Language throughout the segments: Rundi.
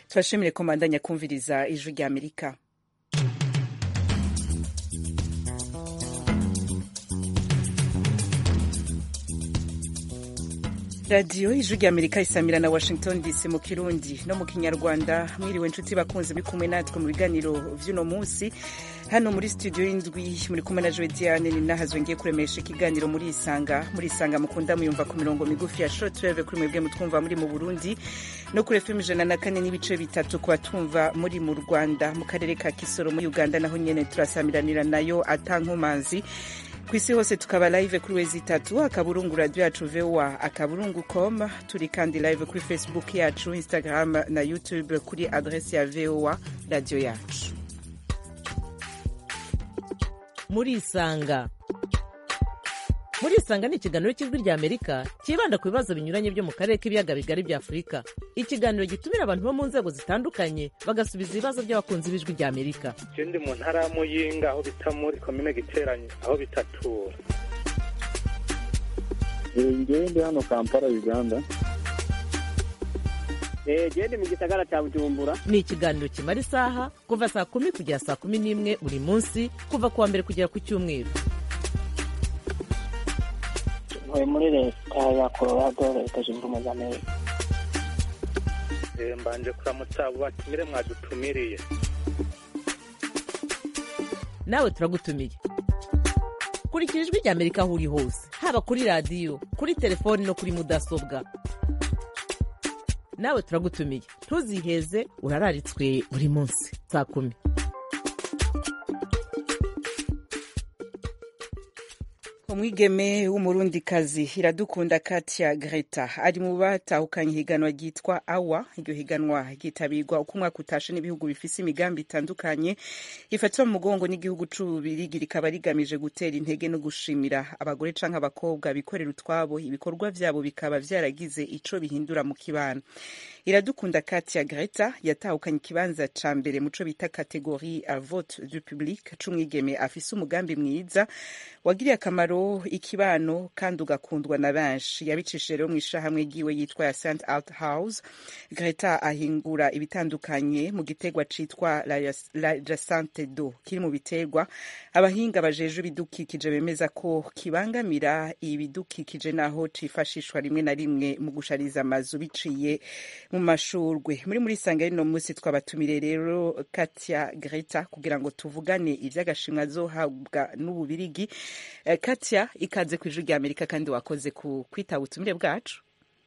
turashimire komandanya kumviriza ijwi rya amerika radiyo ijwi rya amerika isamira na washington dc mu kirundi no mu kinyarwanda mwiriwe inshuti bakunze muri kumwe natwe mu biganiro vy'uno munsi hano muri studio y'indwi muri kumwe na joe diane ni nahazwe ngiye kuremesha ikiganiro muri isanga muri isanga mukunda muyumva ku mirongo migufi ya shortwave kuri mwebwe mutwumva muri mu burundi no kuri fm ijana na kane n'ibice bitatu ku batumva muri mu rwanda mu karere ka kisoro muri uganda naho nyene turasamiranira nayo atankomanzi ku isi hose tukaba live kuri wezi itatu akaburungu radio yacu voa akaburungu com turi kandi live kuri facebook yacu instagram na youtube kuri adresi ya voa radio yacu muri isanga muri isanga ni ikiganiro cy'ijwi rya amerika cyibanda ku bibazo binyuranye byo mu karere k'ibiyaga bigari bya afurika ikiganiro gitumira abantu bo mu nzego zitandukanye bagasubiza ibibazo by'abakunzi b'ijwi rya amerika je ndi mu ntara ya muyinga aho bita muri komine giteranye aho bitatura ngewe ndi hano kampala uganda gende mu gisagara cya bujumbura ni ikiganiro kimara isaha kuva saa kumi kugera saa kumi n'imwe buri munsi kuva ku wa mbere kugera ku cyumweru ntuye muri leta ya colorado leta zunze ubumwe za amerika Eh, mbanje kuramutsa abo batumire mwadutumiriye nawe turagutumiye kurikira ijwi rya amerika aho uri hose haba kuri radiyo kuri telefoni no kuri mudasobwa nawe turagutumiye ntuziheze urararitswe buri munsi saa kumi umwigeme w'umurundikazi iradukunda katia greta ari mu batahukanye ihiganwa ryitwa awa iryo higanwa ryitabirwa uko umwaka utashe n'ibihugu bifise imigambi itandukanye ifatwa mu mugongo n'igihugu c'ububirigi rikaba rigamije gutera intege no gushimira abagore canke abakobwa bikorera utwabo ibikorwa vyabo bikaba vyaragize ico bihindura mu kibano iradukunda katia greta yatahukanye ikibanza ca mbere muco bita kategori a vote du public c'umwigeme afise umugambi mwiza wagiriye akamaro ikibano kandi ugakundwa na benshi yabicishije rero mu ishahamwe ryiwe yitwa ya st alt house greta ahingura ibitandukanye mu gitegwa citwa la jacente do kiri mu biterwa abahinga bajeje ibidukikije bemeza ko kibangamira ibidukikije naho cifashishwa rimwe na rimwe mu gushariza amazu biciye mu mashurwe muri muri sanga rino munsi twabatumire rero katia greta kugira ngo tuvugane ivy'agashimwe azohabwa n'ububirigi Eh, katia ikaze ku ijwi rya amerika kandi wakoze ku kwitaba ubutumire bwacu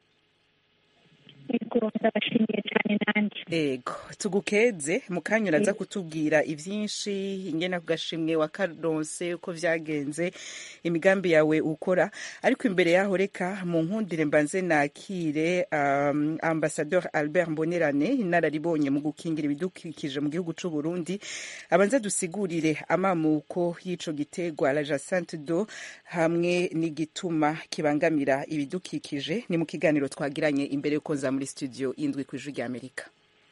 yego ndabashimiye cyane nanjye ego tugukeze mu kanya uraza kutubwira ivyinshi ingene ku gashimwe wakaronse uko vyagenze imigambi yawe ukora ariko imbere yaho reka mu nkundire mbanze nakire um, ambassadeur albert mbonerane inararibonye mu gukingira ibidukikije mu gihugu c'u burundi abanza dusigurire amamuko y'ico gitegwa la jacente do hamwe n'igituma kibangamira ibidukikije ni mu kiganiro twagiranye imbere yuko nza muri studio indwi ku ijwi rya amerika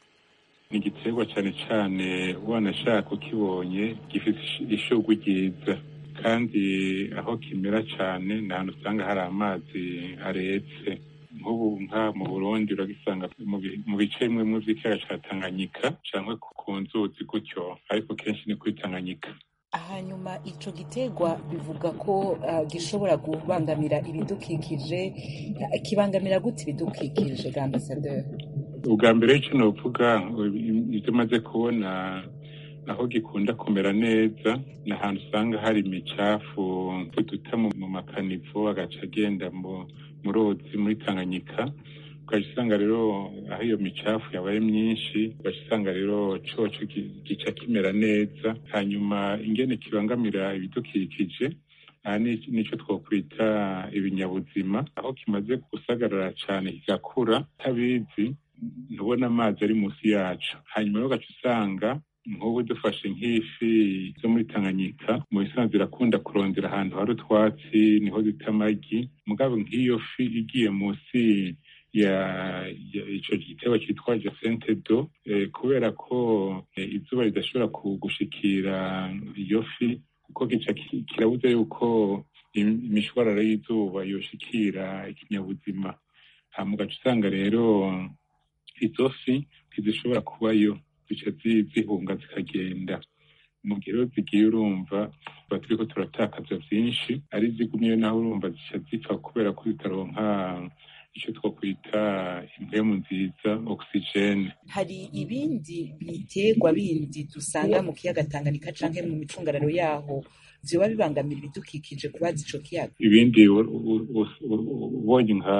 ni igiterwa cyane cyane wanashaka ukibonye gifite ishugwe ryiza kandi aho kimera cyane ni ahantu usanga hari amazi aretse nk'ubu nka mu burundi uragisanga mu bi- mu bice bimwe mu by'ikiyaga cya tanganyika cyangwa ku- ku nzuzi gutyo ariko kenshi ni kuri tanganyika hanyuma ico gitegwa bivuga ko uh, gishobora kubangamira ibidukikije uh, kibangamira gute ibidukikije ga ambasaderi ubwa mbere icyo novuga ibyo maze kubona aho gikunda kumera neza ni ahantu usanga hari imicafu duta mu mu makanivo agaca agenda mu mu ruzi muri tanganyika ugaca usanga rero aho iyo micafu yabaye myinshi ugaca usanga rero coco gi- gica kimera neza hanyuma ingene kibangamira ibidukikije aha ni nicyo twokwita ibinyabuzima aho kimaze gusagarara cyane kigakura tabizi ntubona amazi ari munsi yacu hanyuma rero ugaca usanga nk'ubu dufashe nk'ifi zo muri tanganyika mu bisanzwe irakunda kurondera ahantu hari utwatsi niho zita amagi mugabo nk'iyo fi igiye munsi ya ya- ico giterwa cyitwa jacente do eh, kubera ko eh, izuba ridashobora ku- gushikira iyo fi kuko gica ki- kirabuze yuko im- imishwarara y'izuba yoshikira ikinyabuzima hama ugaca usanga rero izo fi ntizishobora kubayo zica zi- zihunga zikagenda mu gihe rero zigiye urumva tuba turiko turatakaza vyinshi ari zigumyeyo naho urumva zica zipfa kubera ko zitaronka ico twokwita impwemu nziza ogisijene hari ibindi biterwa bindi dusanga mu kiyaga Tanganyika canke mu micungararo yaho vyoba bibangamira ibidukikije kubaza ico kiyaga ibindi u- u- u- u- ubonye nka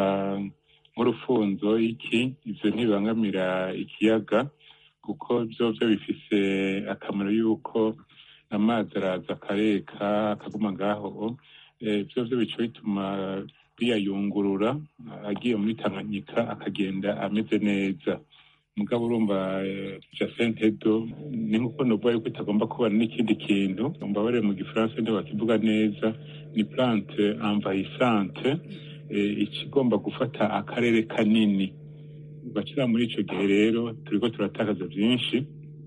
nk'urufunzo iki ivyo ntibibangamira ikiyaga kuko vyo vyo bifise akamaro yuko amazi araza akareka akaguma ngaho eh, vyo vyo bica bituma biyayungurura agiye muri Tanganyika akagenda ameze neza mugabo urumva eh, Jacinthe Edo ni nkuko novuga yuko itagomba kubana n'ikindi kintu mbabare mu gifaransa ntibakivuga neza ni plante envahissante eh, ikigomba gufata akarere kanini bacira muri ico gihe rero turiko turatakaza vyinshi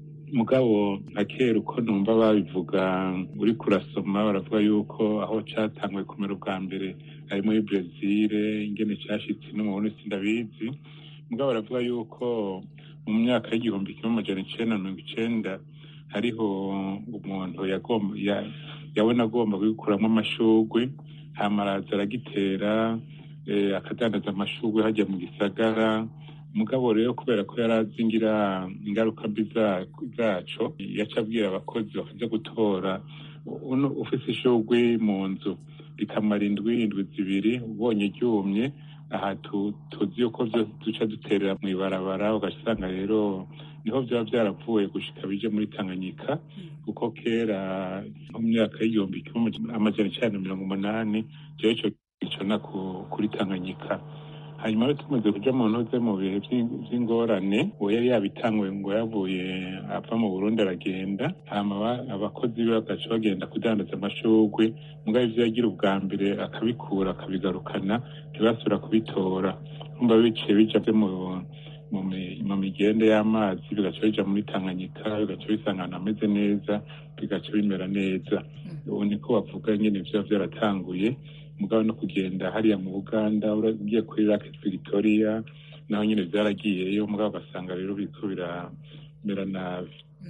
mugabo nka kera uko numva babivuga uri kurasoma baravuga yuko aho catanguye kumera ubwa mbere ari muri Brezil ingene cashitse no mu Burundi sindabizi mugabo baravuga yuko mu myaka y'igihumbi kimwe amajana icenda na mirongo icenda hariho umuntu yagomba ya- yabona agomba kubikuramwo amashurwe hama araza aragitera eh, akadandaza amashurwe hajya mu gisagara mugabo rero kubera ko yari azi ngira ingaruka mbi za- zaco yaca abwira abakozi bakaja gutora uno ufise ishurwe mu nzu rikamara indwi indwi zibiri ubonye ryumye aha tu- tuzi yuko vyo duca duterera mw'ibarabara ugasanga rero niho vyaba vyaravuye gushika bije muri Tanganyika kuko kera nko mu myaka y'igihumbi kimwe amajana icenda na mirongo umunani jewe ico gicona ku- kuri Tanganyika hanyuma rero tumaze kuja mu ntuze mu bihe vy'ing- vy'ingorane uwo yari yabitanguye ngo yavuye ava mu Burundi aragenda hama aba- abakozi be bagaca bagenda kudandaza amashurwe mugabo ivyo yagira ubwa mbere akabikura akabigarukana ntibasubira kubitora umva biciye bija vyo mu mu mi- mu migende y'amazi bigaca bija muri Tanganyika bigaca bisangana ameze neza bigaca bimera neza ubu niko bavuga nyene vyoba vyaratanguye mugabo no kugenda hariya mu Buganda ugiye kuri Lake Victoria naho nyene vyaragiyeyo mugabo ugasanga rero biriko biramera nabi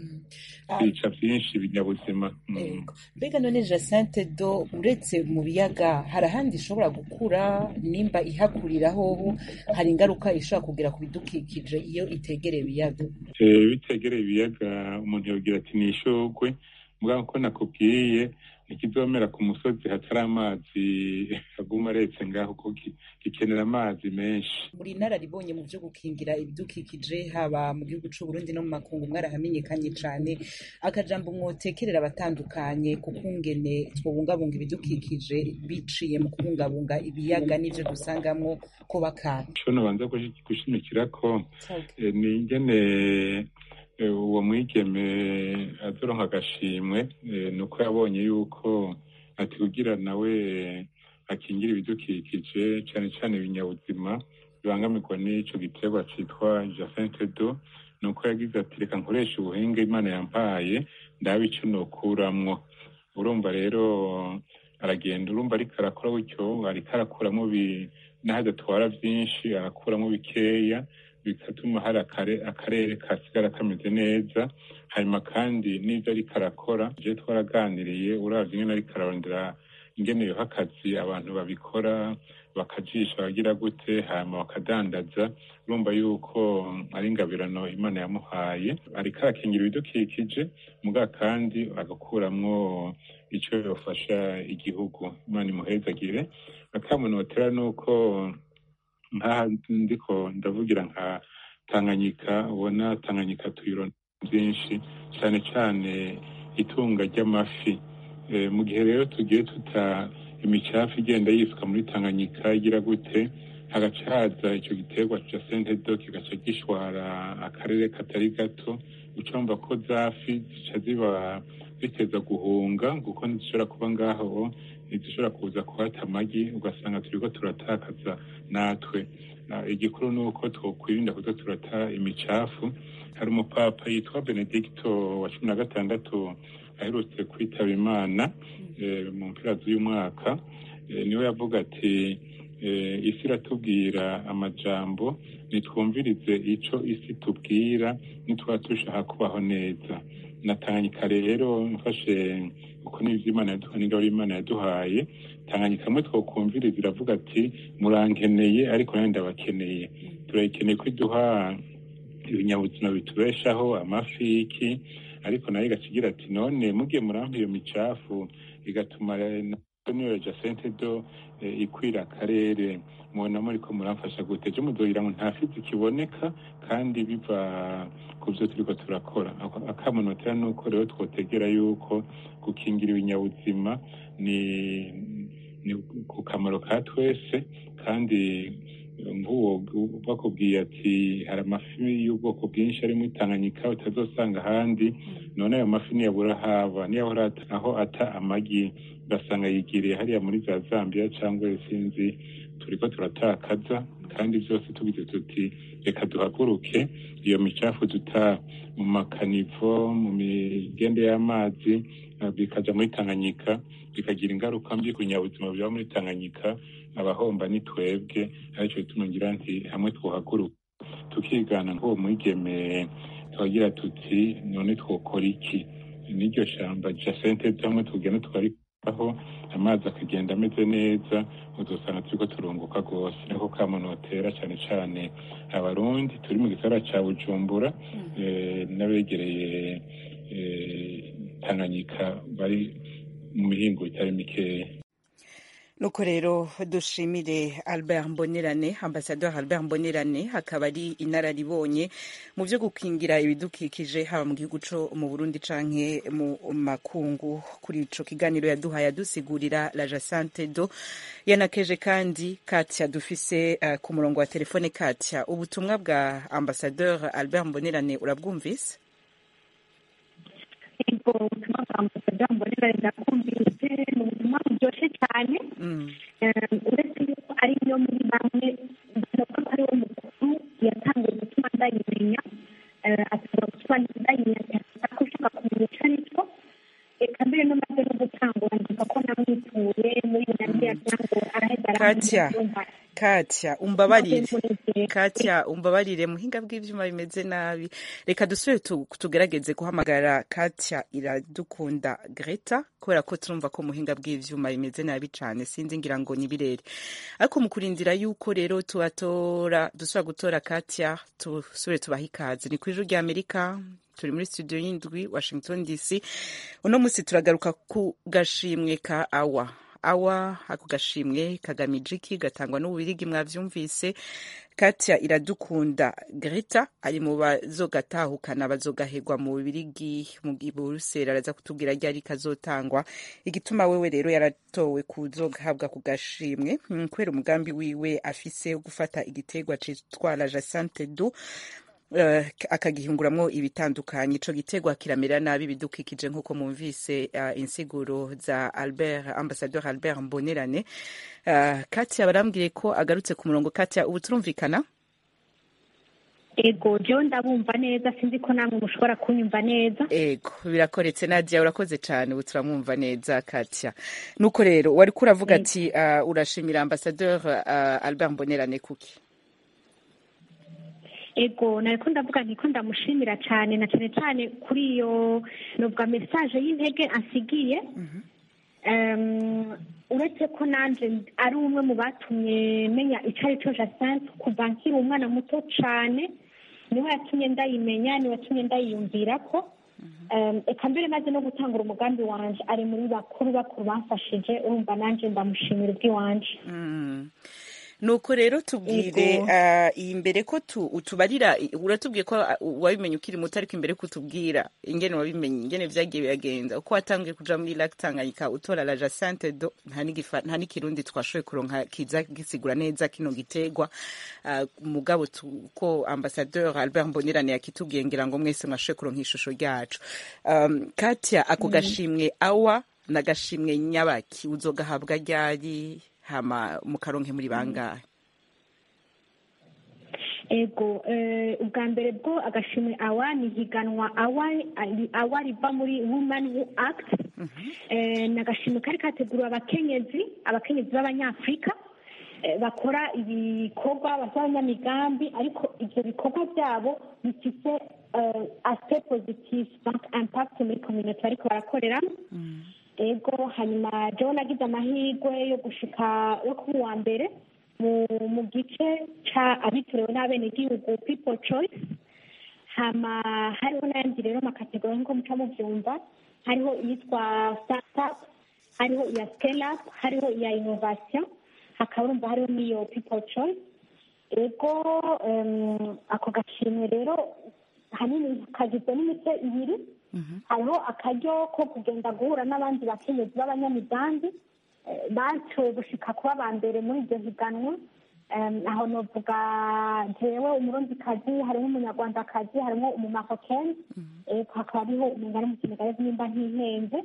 Ah, bica vyinshi ibinyabuzima Mm. Yego. mbega none Jacinthe do uretse mu biyaga hari ahandi ishobora gukura nimba ihakurira hoho hari ingaruka ishobora kugira ku bidukikije iyo itegereye ibiyaga Eh, bitegereye ibiyaga umuntu yogira ati ni ishurwe mugabo ko nakubwiye ntikizomera ku musozi hatari amazi aguma aretse ngaho kuko gi- gikenera amazi menshi muri inararibonye mu byo gukingira ibidukikije haba mu gihugu c'u Burundi no mu makungu mwarahamenyekanye cane akajambo mwotekerera abatandukanye ku kungene twobungabunga ibidukikije biciye mu kubungabunga ibiyaga n'ivyo dusangamwo kuba kana ico nobanza gushi- gushimikira ko eh, ni ingene eh, uwo mwigeme azoronka agashimwe eh, ni uko yabonye yuko ati kugira nawe akingira ibidukikije cane cane ibinyabuzima bibangamirwa n'ico giterwa citwa Jacinthe do ni uko yagize ati reka nkoresha ubuhinga imana yampaye ndabe ico nokuramwo urumva rero aragenda urumva ariko arakora gutyo ariko arakuramwo bi- n'aho adatwara vyinshi arakuramwo bikeya bigatuma hari akare- akarere kasigara kameze neza hanyuma kandi n'ivyo ariko arakora je twaraganiriye uravye ingene ariko ararondera ingene yoha akazi abantu babikora bakajisha bagira gute hanyuma bakadandaza urumva yuko ari ingabirano imana yamuhaye ariko arakingira ibidukikije muga kandi agakuramwo ico yofasha igihugu imana imuhezagire akamunotera nuko nkaha ndiko ndavugira nka Tanganyika ubona Tanganyika tuyirona byinshi cyane cyane itunga ry'amafi Eh, mu gihe rero tugiye tuta imicafu igenda yisuka muri Tanganyika igira gute hagaca haza ico giterwa ca sentedo kigaca gishwara akarere katari gato ucumva ko zafi zica ziba ziteza guhunga kuko ntizishobora kuba ngaho ntizishobora kuza kuhata amagi ugasanga turiko turatakaza natwe Ah, igikuru ni uko twokwirinda kuza turata imicafu hari umupapa yitwa benedicto wa cumi na gatandatu aherutse kwitaba imana eh, mu mpera z'uyu mwaka eh, niwe yavuga ati eh, isi iratubwira amajambo nitwumvirize ico isi tubwira nitwaba dushaka kubaho neza na tanganyika rero mfashe uko n'ivyo imana yaduhaye n'ingabo imana yaduhaye tanganyika kamwe twokumviriza iravuga ati murankeneye ariko nanjye ndabakeneye turayikeneye ko iduha ibinyabuzima bitubeshaho amafi iki ariko nayo igacigira ati none mugiye murampa iyo micafu igatuma niyo jacente do eh, ikwira akarere mubona muriko muramfasha gute ejo muzogira ngo nta fizi kiboneka kandi biva ku vyo turiko turakora Ako- akamunotera nuko rero twotegera yuko gukingira ibinyabuzima ni ni ku kamaro ka twese kandi nk'uwo bakubwiye ati hari amafi y'ubwoko bwinshi ari muri tanganyika utazosanga ahandi none ayo mafi niyabura haba niyabura ata- aho ata amagi ugasanga yigiriye hariya muri za zambia cyangwa sinzi turiko turatakaza kandi byose tugize tuti reka duhaguruke iyo micafu duta mu makanivo mu migende y'amazi eh, bikaja muri tanganyika bikagira ingaruka mbi ku binyabuzima biba muri tanganyika abahomba ni twebwe aricyo bituma ngira nti hamwe twohaguruka tukigana nk'uwo mwigeme twagira tuti none twokora iki n'iryo shamba jacente hamwe tugenda tukarikaho amazi akagenda ameze neza udusanga turiko turunguka rwose niko kamunotera cyane cyane abarundi turi mu gisagara ca bujumbura eh, n'abegereye eh, tanganyika bari mu mihingo itari mikeya nuko rero dushimire albert mbonerane ambasador albert mbonerane akaba ari inararibonye mu byo gukingira ibidukikije haba mu gihugu co mu burundi canke mu makungu kuri ico kiganiro yaduhaye adusigurira la jacente do yanakeje kandi katya dufise uh, ku murongo wa telefone katya ubutumwa bwa ambasador albert mbonerane urabwumvise ubwo ubutumwa bwa ambasaderi mbonera ndakumvise ni ubutumwa buryoshye cyane mm. Eh, uretse yuko ari yo muri bamwe ndavuga ko ari wo mukuru yatangiye gutuma ndayimenya Eh, atuma gutuma ndayimenya cyane ko ushaka kumenya icyo ari cyo reka mbere no maze no gutangura ndibuka ko namwituye muri binaniya ngo araheza Katya. aramwumva katya umbabarire katya umbabarire muhinga bw'ivyuma bimeze nabi reka dusubire tu- tugerageze guhamagara katya iradukunda greta kubera ko turumva ko muhinga bw'ivyuma bimeze nabi cane sinzi ngira ngo ni birere ariko mu kurindira yuko rero tubatora dusubira gutora katya tusubire tubaha ikaze ni kw'ijuru rya amerika turi muri studio y'indwi washington dc uno munsi turagaruka ku gashimwe ka awa awa ako gashimwe kagamije iki gatangwa n'ububirigi mwavyumvise katya iradukunda greta ari mu bazogatahukana bazogahegwa mu bubirigi mu buruseli araza kutubwira ryari kazotangwa igituma wewe rero yaratowe kuzogahabwa ku gashimwe mm, kubera umugambi wiwe afise wo gufata igiterwa citwa la jacente du uh, akagihinguramwo ibitandukanye ico giterwa kiramera nabi ibidukikije nk'uko mumvise uh, insiguro za albert ambassadeur albert mbonerane uh, katia barambwiye ko agarutse ku murongo katia ubu turumvikana ego jewe ndabumva neza sinzi ko namwe mushobora kunyumva neza ego birakoretse nadia urakoze cane ubu turamwumva neza katia nuko rero wariko uravuga ati uh, urashimira ambassadeur uh, albert mbonerane kuki ego nariko ndavuga nti ko ndamushimira cyane na cyane cyane kuri iyo novuga message y'intege ansigiye Em, uretse ko nanje ari umwe mu batumye menya icyo ari cyo jacente kuva nkiri umwana muto cyane niwe yatumye ndayimenya niwe yatumye ndayiyumvira ko Em, eka mbere maze no gutangura umugambi wanje ari muri bakuru bakuru bamfashije urumva nanje ndamushimira ubw'iwanje Mm. nuko rero tubwire Yego. uh, imbere ko tu, utubarira uratubwiye ko uh, wabimenye ukiri muto ariko imbere ko utubwira ingene wabimenye ingene vyagiye biragenza uko watangiye kuja muri lac tanganyika utora la jacente do nta n'igifa- nta n'ikirundi twashoboye kuronka kiza gisigura neza kino giterwa uh, mugabo tu- ko ambassadeur albert mbonerane yakitubwiye ngira ngo mwese mwashoboye kuronka ishusho ryacu um, katya ako gashimwe awa na gashimwe nyabaki uzogahabwa ryari hama mukaronke muri bangahe ego eh, ubwa mbere bwo agashimwe awa ni higanwa awa ari- awa riva muri woman who act Eh, ni agashimwe kari kateguriwe abakenyezi abakenyezi b'abanyafurika eh, bakora ibikorwa basaba abanyamigambi ariko ibyo bikorwa byabo bifite eh, aspect positive donc impact muri community bariko barakoreramo ego hanyuma jewe nagize amahirwe yo gushika yo kuba uwa mbere mu mu gice ca abitorewe n'abenegihugu people choice hama hariho n'ayandi rero amakategori nk'uko muca muvyumva hariho iyitwa startup hariho iya scale up hariho iya innovation hakaba urumva hariho n'iyo people choice ego em, ako gashimwe rero hanini kagizwe n'imice ibiri hariho akaryo ko kugenda guhura n'abandi bakenyezi b'abanyamigambi eh, bashoboye gushika kuba aba mbere muri iryo higanwa Em, aho novuga jewe umurundikazi harimo umunyarwandakazi harimo umumafokeni hakaba hariho umugani mu kimegarezo nimba ntihenze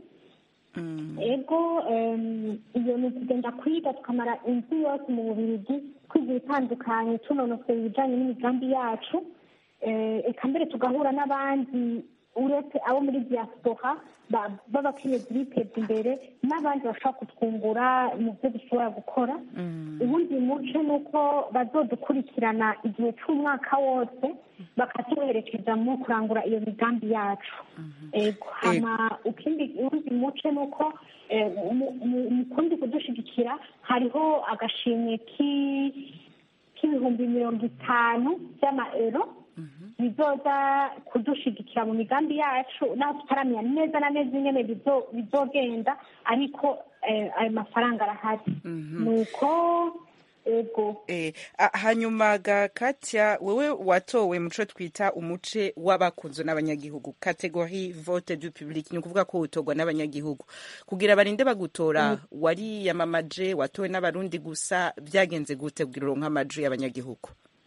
ego em, iyo ni ukugenda kwiga tukamara inzu yose mu bubirigi twiga ibitandukanye tunonosora ibijanye n'imigambi yacu Eh, eka mbere tugahura n'abandi uretse abo muri diaspora ba- b'abakenyezi biteza imbere n'abandi bashobora kutwungura mu byo dushobora gukora ubundi muce ni uko bazodukurikirana igihe c'umwaka wose bakatuherekeza mu kurangura iyo migambi yacu ego hama ukindi uwundi muce ni uko eh, mu- mu- mu kundi kudushigikira hariho agashimwe ki- k'ibihumbi mirongo itanu by'amaero bizoza kudushigikira mu migambi yacu naho tutaramenya neza na neza ingene bizo- bizogenda ariko eh, ayo mafaranga arahari nuko ego Eh, a- hanyuma ga Katya wewe watowe muco twita umuce w'abakunzwe n'abanyagihugu categorie vote du public ni ukuvuga ko utorwa n'abanyagihugu kugira barinde bagutora wariyamamaje watowe n'abarundi gusa byagenze gute kugira uronke amajwi y'abanyagihugu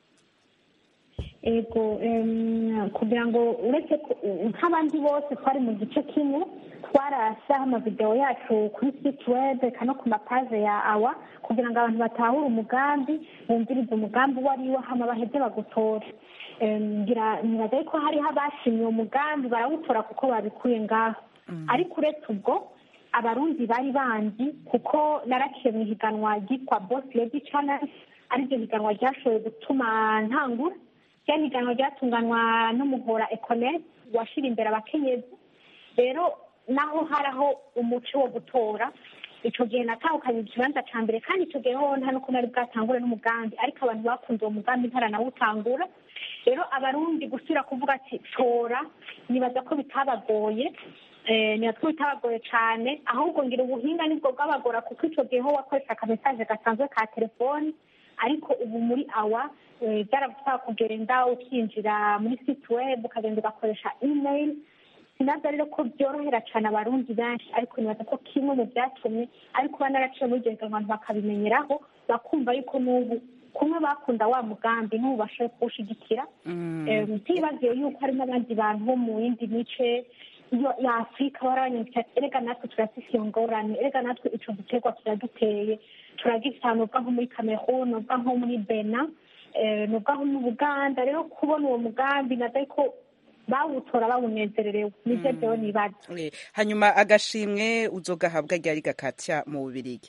ego em, kugira ngo uretse ko- nk'abandi bose twari mu gice kimwe twarashaho amavidewo yacu kuri site web eka no ku mapaje ya awa kugira ngo abantu batahure umugambi bumvirize umugambi uwo ari wo hama baheze bagutore Em, ngira nibaza yuko hariho abashimye uwo mugambi barawutora kuko babikuye ngaho ariko uretse ubwo abarundi bari banzi kuko naraciye mu ihiganwa ryitwa boss lady challenge ariryo higanwa ryashoboye gutuma ntangura rya higanwa ryatunganywa n'umuhora econet washira imbere abakenyezi rero naho haraho umuco wo gutora ico gihe natahukanye ikibanza ca mbere kandi ico gihe hoho nta nuko nari bwatangure n'umugambi ariko abantu bakunze uwo mugambi ntaranawutangura rero abarundi gusubira kuvuga ati tora nibaza ko bitabagoye eh, nibaza ko bitabagoye cane ahubwo ngira ubuhinga nibwo bwabagora kuko ico gihe ho wakoresha akamesaje gasanzwe ka telefoni ariko ubu muri awa eh, byaragusaba kugenda ukinjira muri site web ukagenda ugakoresha email sinaza rero ko byorohera cyane abarundi benshi ariko nibaza ko kimwe mu byatumye ariko kuba naraciye muri iryo higanwa abantu bakabimenyeraho bakumva yuko n'ubu kumwe bakunda wa mugambi n'ubu bashoboye kuwushigikira Eh, ntibagiye yuko hari n'abandi bantu bo mu yindi mice yo- ya afurika barabanyamutse ati erega natwe turafise iyo ngorane erega natwe ico giterwa kiraduteye turagifana ubwa nko muri cameroon ubwa nko muri bena eh, nubwa nko mu buganda rero kubona uwo mugambi naza ko bawutora bawunezererewe nivyo vyewe nibaza Eh, hanyuma agashimwe uzogahabwa ryari ga Katya mu bubirigi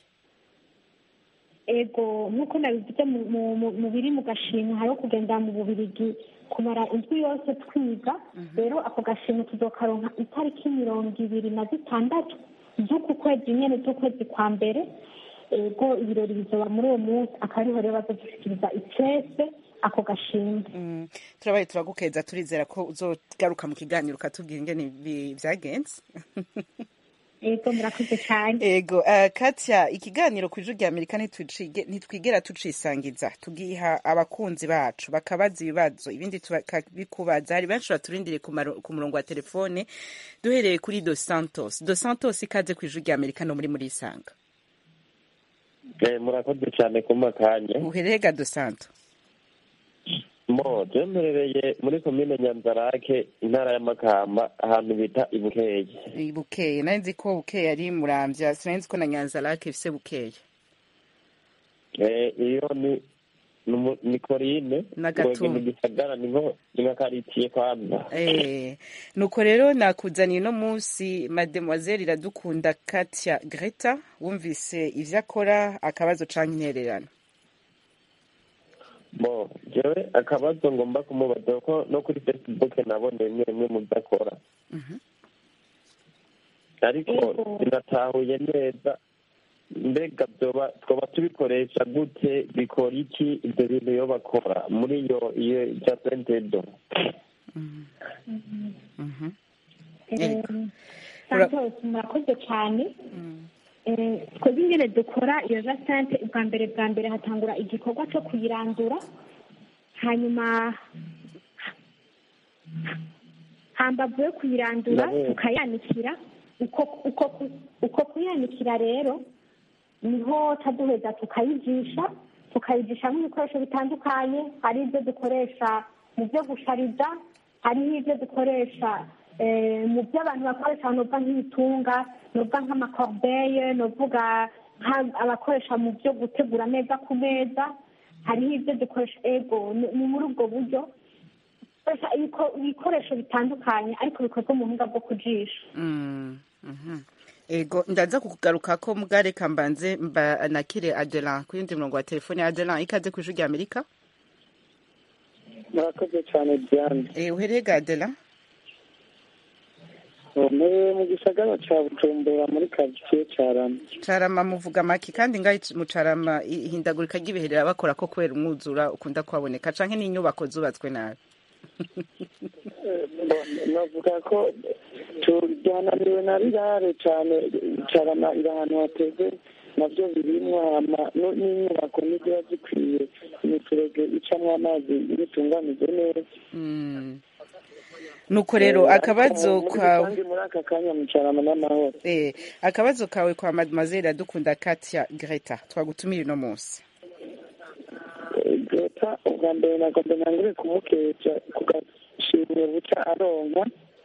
ego nk'uko nabivuze mu- mu- mu- mu biri mu gashimwe hariho kugenda mu bubirigi kumara indwi yose twiga rero ako gashimwe tuzokaronka itariki mirongo ibiri na zitandatu z'uku kwezi nyene z'ukwezi kwa mbere ego ibirori bizoba muri uwo munsi akaba ariho rero bazodushikiriza icese ako gashimwe Mm, turabaye turagukeza turizera ko uzogaruka mu kiganiro ukatubwira ingene bi- vyagenze ego murakoze cyane ego uh, Katya ikiganiro ku ijwi rya Amerika ntitwicige- ntitwigera tucisangiza tugiha abakunzi bacu bakabaza ibibazo ibindi tukabikubaza hari benshi baturindiriye ku maro- ku murongo wa telefone duhereye kuri Dos Santos Dos Santos ikaze ku ijwi rya Amerika no muri muri isanga Eh, murakoze cyane kumpa akanya uherega Dos Santos mo byemerereye muri komine nyanzarake intara ya makamba ahantu bita ibukeye I bukeye nari nzi ko bukeye ari muramvya sinari nzi ko na nyanza lake ifise bukeye Eh, iyo ni ni umu- ni korine Na Gatumba. mu gisagara ni nko ni nka karitiye kwanza Eh, nuko rero nakuzaniye uno munsi mademoiselle iradukunda Katia Greta wumvise ivyo akora akabazo canke intererano bo jewe akabazo ngomba kumubaza ko no kuri facebook nabonye bimwe bimwe mu byo akora ariko Yego. sinatahuye neza mbega byoba twaba tubikoresha gute bikora iki ibyo bintu iyo bakora muri iyo iyo bya sentedo Mhm. Eh, Ura- santos murakoze cyane Eh, twebwe ingene dukora iyo jasante bwa mbere bwa mbere hatangura igikorwa cyo kuyirandura hanyuma hambavu yo kuyirandura Ndabona. tukayanikira uko uko ku- uko kuyanikira rero niho taduheza tukayijisha tukayijishamo ibikoresho bitandukanye hari ibyo dukoresha mu byo gushariza hariho ibyo dukoresha eh, mu byo abantu bakoresha novuga nk'ibitunga novuga nk'amakorubeye novuga nka- abakoresha mu byo gutegura neza ku meza hariho ibyo dukoresha ego ni ni muri ubwo buryo dukoresha ibiko- ibikoresho bitandukanye ariko bikozwe mu buhinga bwo kujisha Mm, mhm. ego ndaza kukugaruka ko mugareka mbanze mba nakire adelan ku yindi murongo wa telefone adelan ikaze ku ijwi rya amerika murakoze cyane diane Eh, uhereye ga adelan ntuye mu gisagara cya bujumbura muri karitsiye cyarama carama muvuga make kandi ngaho mu carama i- ihindagurika ry'ibihe bakora ko kubera umwuzura ukunda kuhaboneka canke n'inyubako zubatswe nabi navuga ko tujyananiwe na rirare cyane carama iri ahantu hateze nabyo birimwo hama no- n'inyubako ntiziba zikwiye imifurege icamwo amazi ibitunganije neza Mm. nuko rero akabazo Muri kwawe rusange muri aka kanya mu carama n'amahoro Eh, akabazo kawe kwa mademoiselle dukunda Katia Greta twagutumiye uno munsi leta ubwa mbere nagomba ntangure kumukesha ku gashimwe buca aronka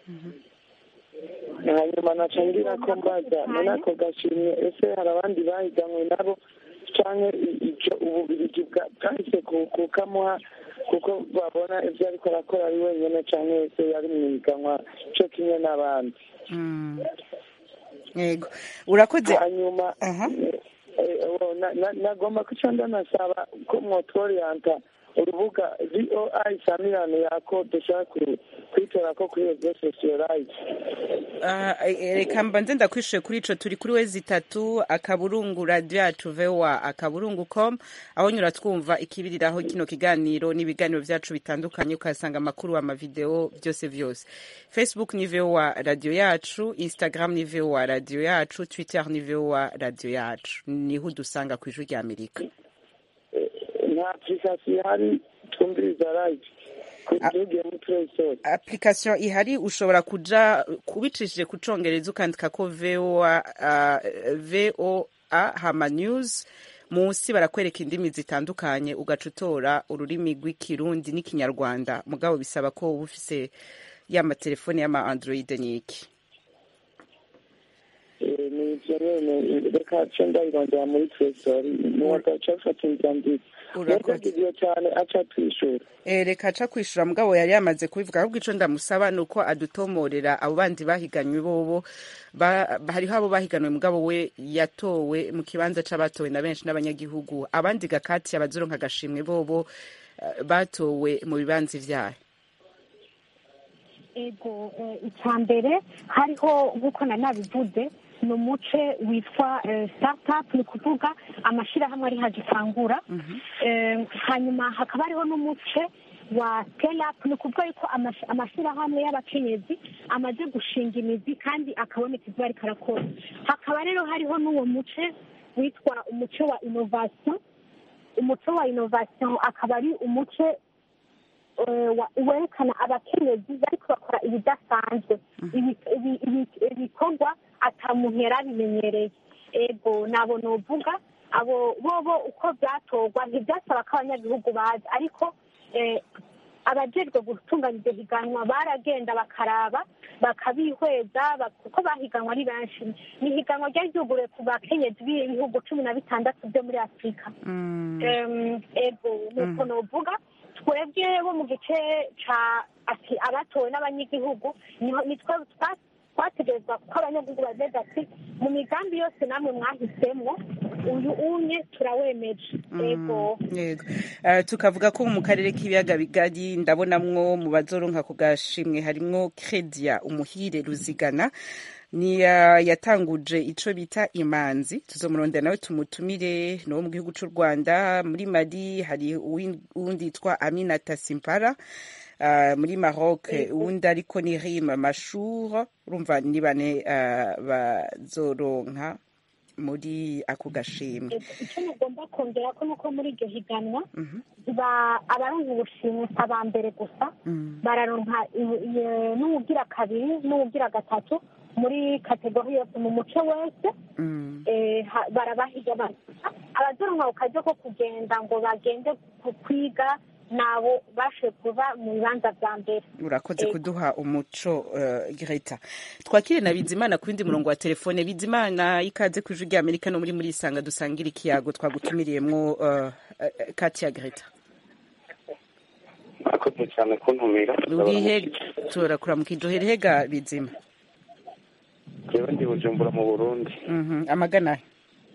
hanyuma naca ngira ko mbaza muri ako gashimwe ese hari abandi bahiganwe nabo canke i- ico ububirigi bwa- bwahise ku- kukamuha kuko babona ivyo ariko arakora ari wenyene canke ese yari mwihiganwa co kimwe n'abandi Mm. yego urakoze hanyuma Aha. eh, eh, oh, na- na- nagomba kuca ndanasaba ko mwotoriyanta urubuga voi samirane yako dushaka ku- kwitora ko kuri rezo sosiyolite Ah, eh, reka mbanze ndakwishuye kuri ico turi kuri wezi itatu akaburungu radio yacu voa akaburungu com aho nyura twumva ikibiriraho kino kiganiro n'ibiganiro vyacu bitandukanye ukahasanga amakuru amavideo vyose vyose facebook ni voa radio yacu instagram ni voa radio yacu twitter ni voa radio yacu niho udusanga kw'ijwi rya amerika nta application ihari twumviriza live tugiye muri play store application ihari ushobora kuja kubicishije ku congereza ukandika ko voa uh, voa hama news munsi barakwereka indimi zitandukanye ugaca utora ururimi rw'ikirundi n'ikinyarwanda mugabo bisaba ko uba ufise y'amatelefone y'ama android n'iki Eh, ni ivyo nyene reka ce ndayirondera muri play store niwagaca ufata inzira nziza Urakoze. mwidagiye cyane aca twishura Eh, reka aca kwishura mugabo yari yamaze kubivuga ahubwo ico ndamusaba ni uko adutomorera abo bandi bahiganywe bobo ba- hariho abo bahiganwe mugabo we yatowe mu kibanza c'abatowe na benshi n'abanyagihugu abandi gakati abazoronka agashimwe bobo eh, batowe mu bibanza ivyahe ego eh, icya mbere hariho nk'uko nari nabivuze ni umuce witwa eh, startup ni ukuvuga amashyirahamwe ari hagitangura Eh, hanyuma hakaba hariho n'umuce wa scale up ni ukuvuga yuko amash- amashyirahamwe y'abakenyezi amaze gushinga imizi kandi akaboneka ibyo ariko arakora hakaba rero hariho n'uwo muce witwa umuce wa innovation umuco wa innovation akaba ari umuce eh, wa- werekana abakenyezi bariko bakora ibidasanzwe Ibi- ibi- ibi- ibikorwa ata muntu yari abimenyereye ego nabo novuga abo bobo uko byatorwa ntibyasaba ko abanyagihugu baza ariko eh, abajejwe gutunganya iryo higanwa baragenda bakaraba bakabihweza ba- kuko bahiganwa ari benshi ni ihiganwa ryari ryuguruye ku bakenyezi b'ibihugu cumi na bitandatu byo muri afurika Em, ego nuko novuga twebwe bo mu gice ca ati abatowe n'abanyagihugu niho- nitwe twa- twategerezwa kuko abanyagihugu bavuga ati mu migambi yose namwe mwahisemo uyu unye turawemeje yego yego Eh, tukavuga ko mu karere k'ibiyaga bigari ndabonamwo mu bazoronka ku gashimwe harimwo credia umuhire ruzigana ni uh, yatanguje ico bita imanzi tuzomurondera nawe tumutumire no mu gihugu c'u Rwanda muri Mali hari uwin- uwundi yitwa Aminata Simpara uh, muri Maroc uwundi ariko ni Rim Mashour urumva ni bane uh, bazoronka muri ako gashimwe icyo mugomba kongera ko nuko muri iryo higanwa ba- abaronka ubushimwe si aba mbere gusa bararonka i- i- n'uwugira kabiri n'uwugira gatatu muri kategori yose mu muco wese eh, ha- barabahiga ba- abazoronka ku karyo ko kugenda ngo bagende ku- kwiga nabo bashoboye kuba mu bibanza bya mbere urakoze Ego. kuduha umuco uh, Greta twakire na Bizimana ku wundi murongo wa telefone Bizimana ikaze ku ijwi rya Amerika no muri muri isanga dusangira ikiyago twagutumiriyemwo uh, uh, Katia Greta murakoze cyane kuntumira urihe turakura mu kijohere hega Bizima jewe ndi bujumbura mu burundi Mhm, amagana he?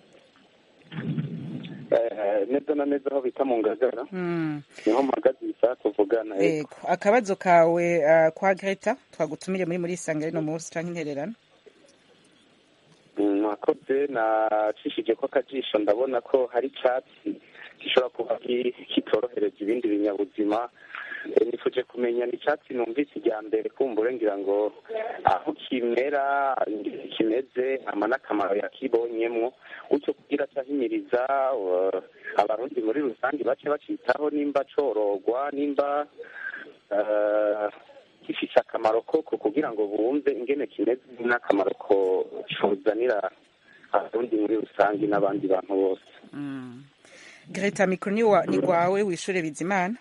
Eh, neza na neza aho bita mu ngagara Mm, niho mpagaze iyi saha tuvugana yego yego akabazo kawe uh, kwa Greta twagutumire muri muri isanga rino munsi canke intererano Mm, mwakoze nacishije ko akajisho ndabona ko hari icyatsi gishobora kuba ki- kitorohereza ibindi binyabuzima Eh, nifuje kumenya ni icyatsi numvise ijya mbere kumbure ngira ngo aho kimera ingene kimeze ama n'akamaro yakibonyemwo gutyo kugira cyahimiriza uh, abarundi muri rusange bace bacitaho nimba corogwa nimba uh, gifise akamaro koko kugira ngo bumve ingene kimeze n'akamaro ko cozanira abarundi muri rusange n'abandi bantu bose mm. Greta mikro ni wa- ni gwawe wishure Bizimana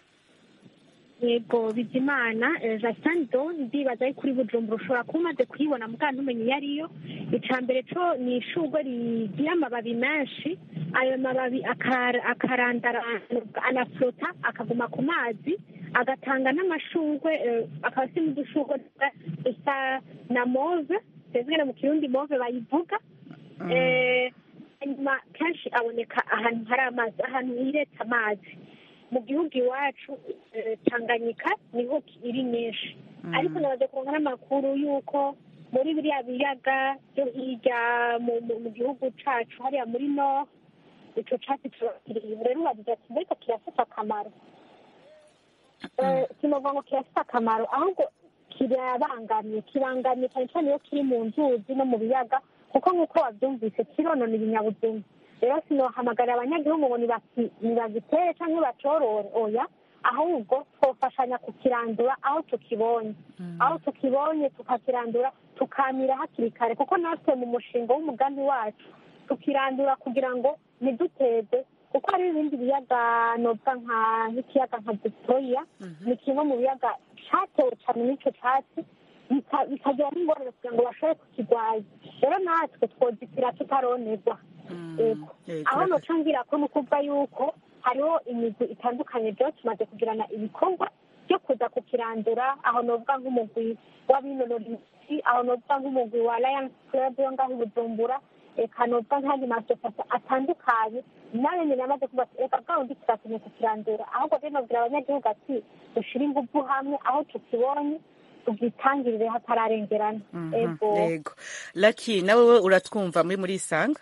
yego bizimana eh, Justin Don ndibaza ari kuri bujumbura ushobora kuba umaze kuyibona muganga ntumenye iyo ariyo icya mbere cyo ni ishugwe rigira amababi menshi ayo mababi akar- akarandaranda anaflota akaguma ku mazi agatanga n'amashugwe eh, akaba asa n'udushugwe dusa na move twebwe mu kirundi move bayivuga Eh, hanyuma kenshi aboneka ahantu hari amazi ahantu hiretse amazi mu gihugu iwacu eh, tanganyika niho iri nyinshi ariko nabaze kuronka n'amakuru y'uko muri biriya biyaga byo hirya mu- mu- mu gihugu cacu hariya muri no ico catsi turakiriye rero ubavuze ati mbega kirafite akamaro Eh, sinovuga ngo kirafite akamaro ahubwo kirabangamye kibangamye cyane cyane iyo kiri mu nzuzi no mu biyaga kuko nk'uko wabyumvise kironona ibinyabuzima rero sinohamagarira abanyagihugu ngo nibaki- nibagitere cyangwa bacorore oya ahubwo twofashanya kukirandura aho tukibonye aho tukibonye tukakirandura tukamira hakiri kare kuko natwe mu mushinga w'umugambi wacu tukirandura kugira ngo ntiduteze kuko hari ibindi biyaga novuga nka nk'ikiyaga nka victoria ni kimwe mu biyaga catewe cyane n'ico catsi bika- bikagira n'ingorane kugira ngo bashobore kukirwanya rero natwe twozitira tutaronerwa Yego. Yego, aho urakoze. noca ngira ko ni ukuvuga yuko hariho imigwi itandukanye byo tumaze kugirana ibikorwa byo kuza kukirandura aho novuga nk'umugwi w'abinonora imitsi aho novuga nk'umugwi wa lions club yo ngaho i bujumbura eka novuga nk'andi masosiyete atandukanye nayo nyine yamaze kuvuga ati reka bwa bundi turakeneye kukirandura ahubwo rero nobwira abanyagihugu ati dushire ingufu hamwe aho tukibonye tugitangirire hatararengerana Mhm, ego yego Lucky nawe we uratwumva muri muri isanga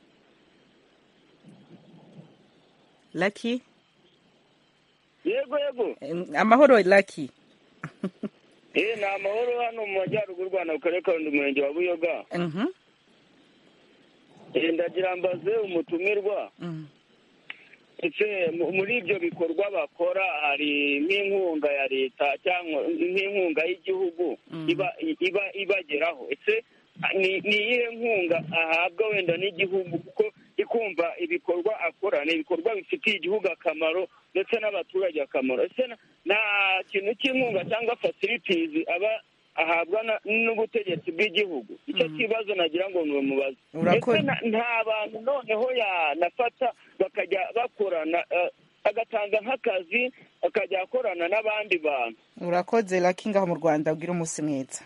Lucky yego yego Em, amahoro Lucky eh ni amahoro hano mu majyaruguru rwanda mu karere ka rundi umurenge wa buyoga Mhm, Eh, ndagira mbaze umutumirwa mhm. ese mu- muri ibyo bikorwa bakora hari nk'inkunga ya leta cyangwa nk'inkunga y'igihugu iba iba ibageraho ese ni ni iyihe nkunga ahabwa wenda n'igihugu kuko ikumva ibikorwa akora ni ibikorwa bifitiye igihugu akamaro ndetse n'abaturage akamaro ese na- nta kintu cy'inkunga cyangwa facilities aba ahabwa na- n'ubutegetsi bw'igihugu icyo kibazo nagira ngo numubaze Urakoze. ese na- nta bantu noneho yanafata bakajya bakorana eh, agatanga nk'akazi akajya akorana n'abandi bantu urakoze Lucky ngaho mu Rwanda ugira umunsi mwiza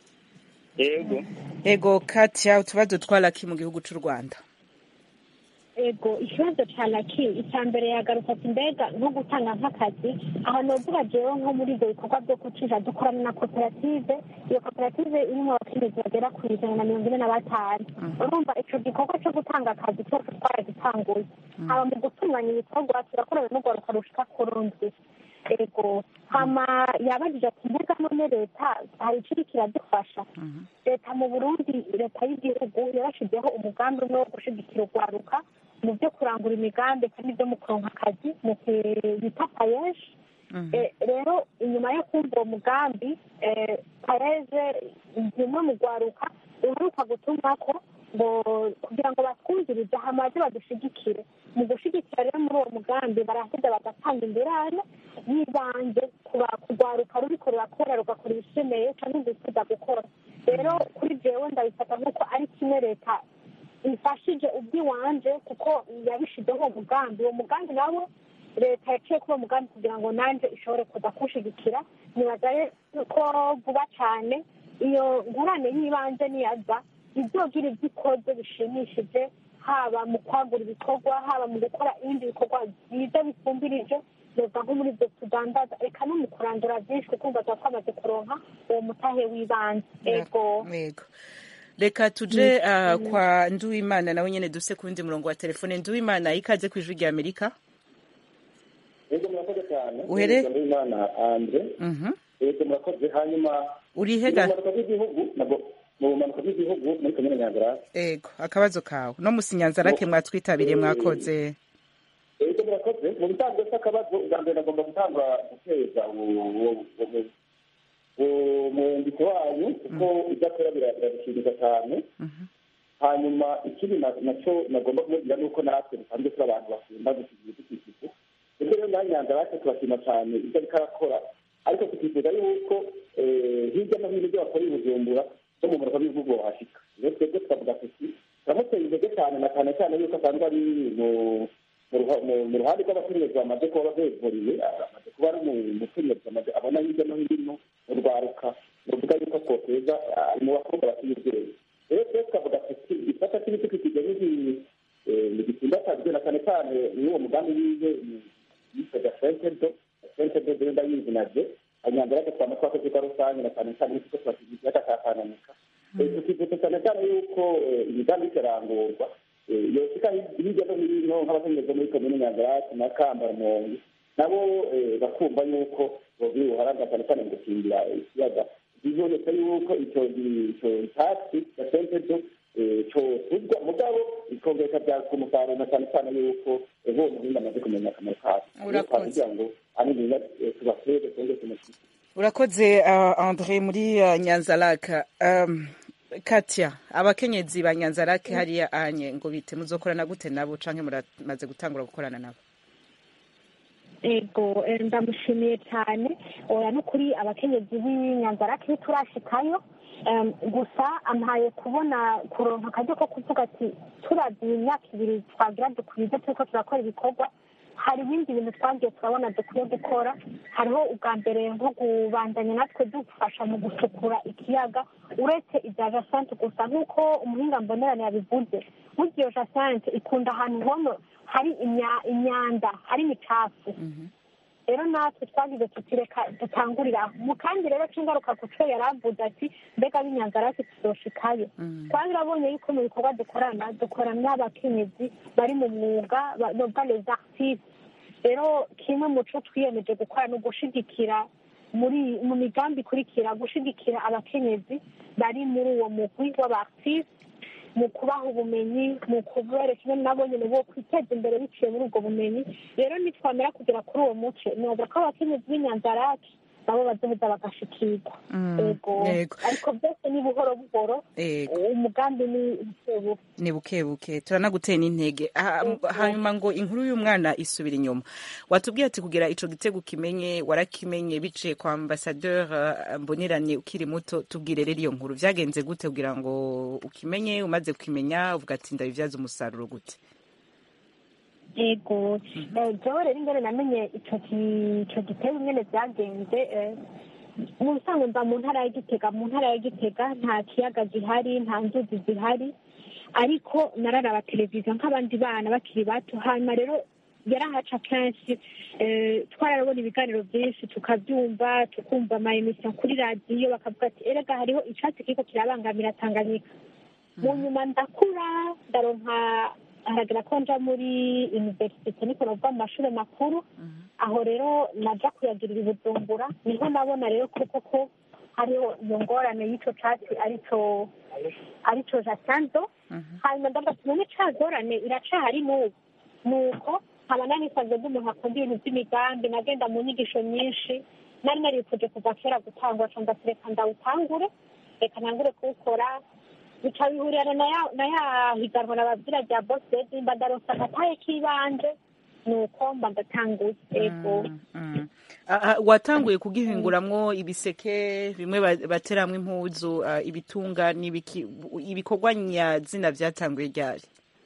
yego Ego Katia utubazo twa Lucky mu gihugu c'u Rwanda ego ikibazo cya laki icya mbere yagarutse ati mbega nko gutanga nk'akazi aha novuga jewe nko muri ibyo bikorwa byo gucisha dukorana na koperative iyo koperative irimo abakenyezi bagera ku ijana na mirongo ine na batanu urumva ico gikorwa cyo gutanga akazi cyose twaragitanguye haba mu gutunganya ibikorwa turakorana n'urwaruka rushika ku rundi ego hama yabajije ati mbega none leta hari ikiri kiradufasha leta mu burundi leta y'igihugu yarashizeho umugambi umwe wo gushigikira urwaruka mu byo kurangura imigambi kandi byo mu kuronka akazi mu bita payeje Eh, rero inyuma yo kumva uwo mugambi eh, payeje zimwe mu rwaruka uheruka gutumako ngo kugira ngo batwumvirize hamaze badushigikire mu gushigikira rero muri uwo mugambi baraheza bagatanga ingurane y'ibanze kuba- kurwaruka ruriko rurakora rugakora ibishemeye cyangwa rwifuza gukora rero kuri jewe ndabifata nk'uko ari kimwe leta ifashije ubwiwanje kuko yabishizeho uwo mugambi uwo mugambi nawo leta yaciye kuri uwo mugambi kugira ngo nanjye ishobore kuza kuwushigikira nibaza rero ko vuba cyane iyo ngurane y'ibanze niyaza ibyogira ibyo ikoze bishimishije haba mu kwagura ibikorwa haba mu gukora ibindi bikorwa byiza bifumbirije reka nko muri ibyo tudandaza reka no mu kurandura byinshi kuko mbaza twamaze kuronka uwo mutahe w'ibanze ego yego reka tuje ah, kwa nduwimana nawe nyene duse ku wundi murongo wa telefone nduwimana ikaze ku ijwi rya amerika yego murakoze cyane Uhere- Nitwa Nduwimana andre Mhm. yego murakoze hanyuma uri mu hega bumanuko bw'igihugu nabwo mu bumanuko bw'igihugu muri komine nyanzara ego akabazo kawe no musinyanzarake mwatwitabiriye mwakoze yego murakoze mu bisanzwe s'akabazo ubwa mbere nagomba gutangura guteza umwandiko wanyu kuko ibyo akora bira- birabishimisha cyane hanyuma ikindi na- nacyo nagomba kumubwira ni uko natwe dusanzwe turi abantu bakunda gusiga ibidukikije ndetse rero nawe nyanzarake turashima cyane ibyo ariko arakora ariko tukifuza yuko eh, hirya no hino ibyo bakora i bujumbura no mu murwa w'ibihugu wahashika rero twebwe tukavuga tuti turamuteye intege cyane na cyane cyane yuko asanzwe ari mu mu ruha- mu- mu ruhande rw'abakenyezi bamaze kuba bevuriwe amaze kuba ari mu- umukenyezi amaze abona hirya no hino mu rwaruka ruvuga yuko twoteza ah, mu bakobwa bakiri ubwenge rero twese tukavuga tuti igisata cy'ibidukikije ntigitsimbatarijwe na cyane cyane n'uwo mugambi wiwe yitwaga fentedo fentedo rero ndayizi navyo hanyuma rero twama twakoze kwa rusange na cyane cyane kuko twakigira ikiyaga cya tanganyika tukivuga cyane cyane yuko eh, imigambi ikarangurwa yoshika hirya no hino nk'abakenyezi muri komine nyanzarake na kambarumonge nabo eh, bakumva yuko bogira ubuharanga cyane cyane mu gukingira ikiyaga biboneka yuko ico ico icyatsi ya sentedo cotuzwa mugabo ikongera ikabyaza umusaruro na cyane cyane yuko eh, uwo muhinga amaze kumenya akamaro kayo Urakoze. kugira ngo aniniya tubaseze twongere tumushyire urakoze uh, andre muri uh, nyanzaraka um, katya abakenyezi ba nyanzarake hariya anye ngo bite muzokorana gute nabo canke muramaze gutangura gukorana nabo ego eh, ndamushimiye cyane oya no kuri abakenyezi b'inyanzarake turashikayo Em, gusa ampaye kubona kuronka akaryo ko kuvuga ati turavye imyaka ibiri twagira dukwize turiko turakora ibikorwa hari ibindi bintu twagiye turabona dukwiye gukora hariho ubwa mbere nko kubandanya natwe dufasha mu gusukura ikiyaga uretse ibya jasante gusa nk'uko umuhinga mbonerane yabivuze burya iyo jasante ikunda ahantu hono hari imya- imyanda hari imicafu rero natwe twagize tuti reka dutangurire aho mu kandi rero c'ingaruka ku co yaravuze ati mbega b'inyanzarake tuzoshikayo twabirabonye yuko mu bikorwa dukorana dukorana n'abakenyezi bari mu mwuga ba- novuga les artistes rero kimwe mu co twiyemeje gukora ni ugushigikira muri mu migambi ikurikira gushigikira abakenyezi bari muri uwo mugwi w'abartiste mu kubaha ubumenyi mu kubereka ingene nabo nyene bo kwiteza imbere biciye muri ubwo bumenyi rero nitwamera kugera kuri uwo muce noza ko abakenyezi b'inyanzarake nabo bazoheza bagashikirwa Mm, yego yego. ariko byose ni buhoro buhoro Yego. umugambi ni bukebuke ni bukebuke turanaguteye n'intege Ah, hanyuma ngo inkuru y'umwana isubira inyuma watubwiye ati kugira ico gitego kimenye warakimenye biciye kwa ambasadeur uh, mbonerane ukiri muto tubwire rero iyo nkuru vyagenze gute kugira ngo ukimenye umaze kukimenya uvuga ati ndabivyaza umusaruro gute yego Eh, jewe rero ingene namenye ico ki- ico gitego ingene vyagenze eh, mu bisanzwe mba mu ntara ya gitega mu ntara ya gitega nta kiyaga gihari nta nzuzi zihari ariko nararaba televiziyo nk'abandi bana bakiri bato hanyuma rero yarahaca kenshi eh, twararabona ibiganiro byinshi tukabyumva tukumva ama emission kuri radiyo bakavuga ati erega hariho icatsi kiriko kirabangamira tanganyika mu nyuma ndakura ndaronka haragera ko nja muri universite niko navuga mu mashuri makuru aho rero naja kuyagirira i bujumbura niho nabona rero koko ko hariho iyo ngorane y'ico catsi arico arico jasanzo hanyuma ndavuga ati none ca ngorane iracahari n'ubu nuko nkaba nanisanzwe ndi umuntu akunda ibintu by'imigambi nagenda mu nyigisho nyinshi nari narifuje kuva kera gutangura ca ndatireka ndawutangure reka ntangure kuwukora bica bihurirana na ya- na ya higanwa nababwira rya bosedi mba ndaronsa agataye k'ibanje nuko mba ndatanguye ego Ah, ah, watanguye kugihinguramwo ibiseke bimwe ba- bateramwo impuzu ah, ibitunga n'ibiki ibikorwa nyazina vyatanguye ryari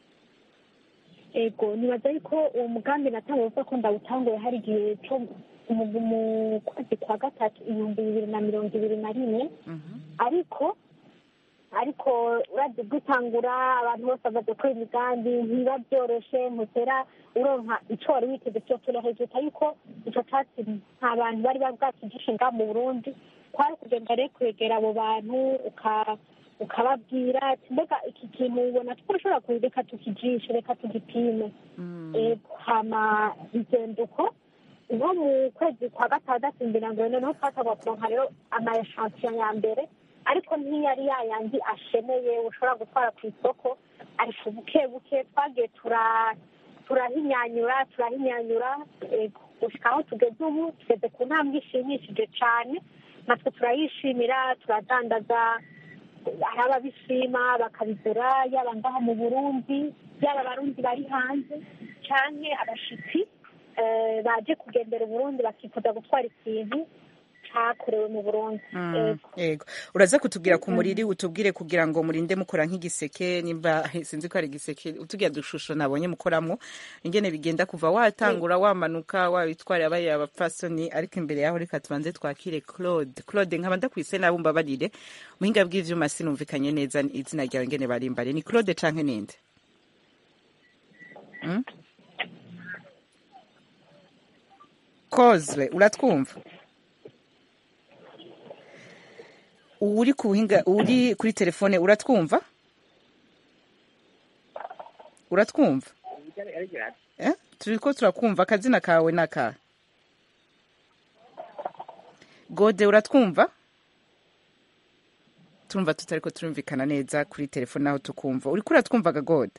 ego nibaza yuko uwo mugambi natanguye kuvuga ko ndawutanguye hari igihe co mu mu kwezi kwa gatatu ibihumbi bibiri na mirongo ibiri na rimwe ariko ariko uravye gutangura abantu bose bamaze gukora imigambi ntiba byoroshe ntutera uronka ico wari witeze vyotera hejuru yuko ico catsi nta bantu bari babwakijishe ngaha mu burundi kwari kugenda rero kwegera abo bantu uka ukababwira ati mbega iki kintu ubona twashobora ku reka tukijishe reka tugipime ego hama izenduko nko mu kwezi kwa gatandatu imbere ngo noneho twatangwa kuronka rero ama echantion ya mbere ariko ntiyari yayandi ashemeye ushobora gutwara ku isoko ariko buke buke twagiye tura turahinyanyura turahinyanyura ego gushika aho tugeze ubu tugeze ku ntambwe ishimishije cane natwe turayishimira turadandaza hari ababishima bakabigura yaba ngaha mu burundi yaba abarundi bari hanze canke abashitsi eh, baje kugendera uburundi bakifuza gutwara ikintu cakorewe mu burundi Ego. yego uraza kutubwira ku muriri utubwire kugira ngo murinde mukora nk'igiseke nimba sinzi ko ari igiseke utubwira dushusho nabonye mukoramwo ingene bigenda kuva watangura wamanuka wabitwarira bariya abapfasoni ariko imbere yaho reka tubanze twakire claude claude nkaba ndakwise nawe umbabarire muhinga bw'ivyuma sinumvikanye neza izina ryawe ingene barimbare ni claude canke ninde Mm? kozwe uratwumva uri ku buhinga uri kuri telefone uratwumva uratwumva eh? turiko turakumva akazina kawe naka gode uratwumva turumva tutariko turumvikana neza kuri telefone naho tukumva uriko uratwumvaga gode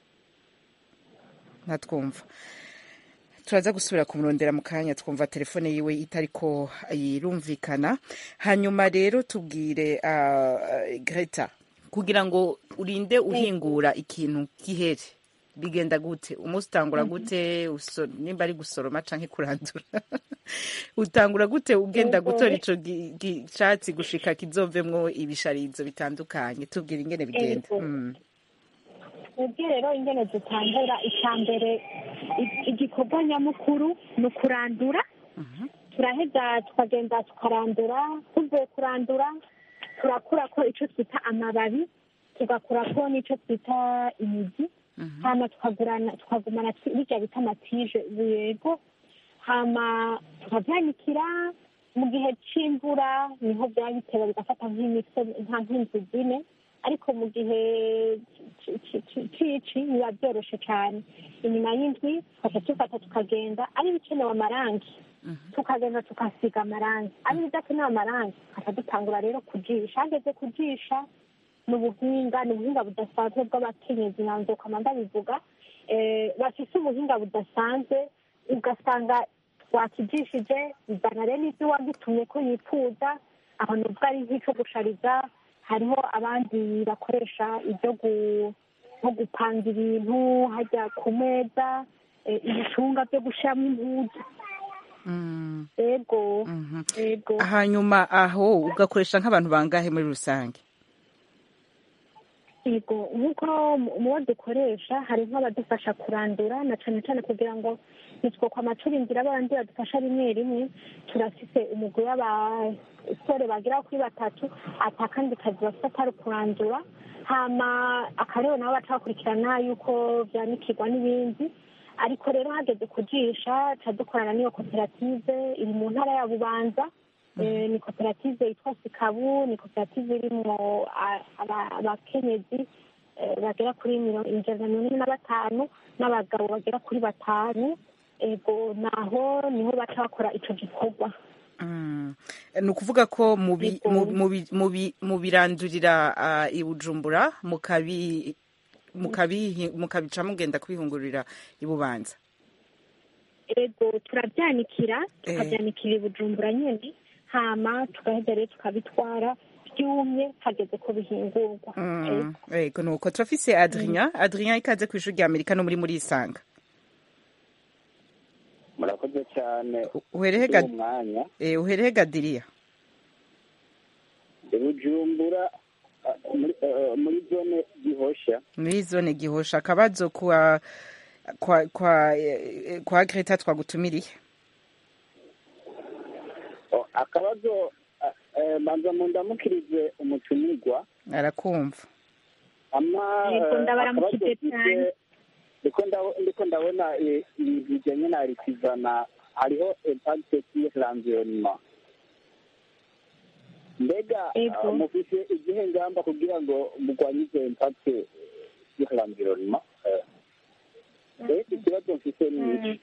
ntatwumva turaza gusubira kumurondera mu kanya twumva telefone yiwe itariko irumvikana hanyuma rero tubwire uh, greta kugira ngo urinde uhingura ikintu gihere bigenda gute umunsi utangura gute uso, nimba ari gusoroma canke kurandura utangura gute ugenda gutora ico gi- gi- catsi gushika kizovemwo ibisharizo bitandukanye tubwire ingene bigenda Ego. mm. twebwe rero ingene dutangura icya mbere i- igikorwa nyamukuru ni ukurandura turaheza tukagenda tukarandura tuvuye kurandura turakura ko icyo twita amababi tugakura ko n'icyo twita imizi hama tukagurana tukagumana twi- birya bita amatije yego hama tukavyanikira mu gihe c'imvura niho byaba bitewe bigafata nk'imitwe nka nk'inzu zine ariko mu gihe ci- ci- ci- cici biba byoroshe cyane inyuma y'indwi tukaca dufata tukagenda ari ibikenewe amarangi tukagenda tukasiga amarangi ari ibidakenewe amarangi tukaca dutangura rero kujisha hageze kujisha ni ubuhinga ni ubuhinga budasanzwe bw'abakenyezi nanze ukama ndabivuga eh, bafise ubuhinga budasanzwe ugasanga wakijishije bizana rero n'ibyo wagitumye ko yifuza aho nubwo ari nk'ico gushariza hariho abandi bakoresha ibyo gu- nko gupanga ibintu hajya ku meza eh, ibicunga byo gushiramo impuzu Mm. ego ego hanyuma aho ugakoresha nk'abantu bangahe muri rusange yego nk'uko mu bo dukoresha hari nk'abadufasha kurandura na cyane cyane kugira ngo ntitwokwa amacurindira abandi badufasha rimwe rimwe turafise umugwi w'abasore bagera kuri batatu ata kandi kazi bafite atari kurandura hama akarere nabo baca bakurikirana yuko byanikirwa n'ibindi ariko rero hageze kujisha ca dukorana n'iyo koperative iri mu ntara ya bubanza Eh, ni koperative yitwa sikabu ni koperative irimwo a- aba- abakenyezi eh, bagera kuri mirongo ijana na mirongo ine na batanu n'abagabo bagera kuri batanu ego naho niho baca bakora ico gikorwa Mm. ni ukuvuga ko mubi- mu- mubi- mubi- mubirandurira ah, i bujumbura mukabi mukabihi- mukabica mugenda kubihungurira i bubanza ego turabyanikira Eh. tukabyanikira i bujumbura nyene hama tugaheza rero tukabitwara byumye hageze ko bihingurwa Mm. ego nuko turafise adrien adrien ikaze ku ishuri rya amerika no muri muri isanga murakoze cyane uherehe kuri ga- uwo mwanya eh, uherehe gadiriya i bujumbura ah, muri eh, muri zone gihosha muri zone gihosha akabazo kwa kwa kwa eh, kwa greta twagutumiriye Oh, akabazo ah, eh, manza mundamukirize umutumirwa arakumva ama Yego, eh, ndabaramukije akabazo cyane. mfise, ndiko ndabo- ndiko ndabona eh, ibintu bijanye na rikizana hariho impact sur l'environnement mbega Yego. ah, mufise izihe ngamba kugira ngo mugwanye izo impact sur l'environnement Eh, eh, ikibazo mfise ni iki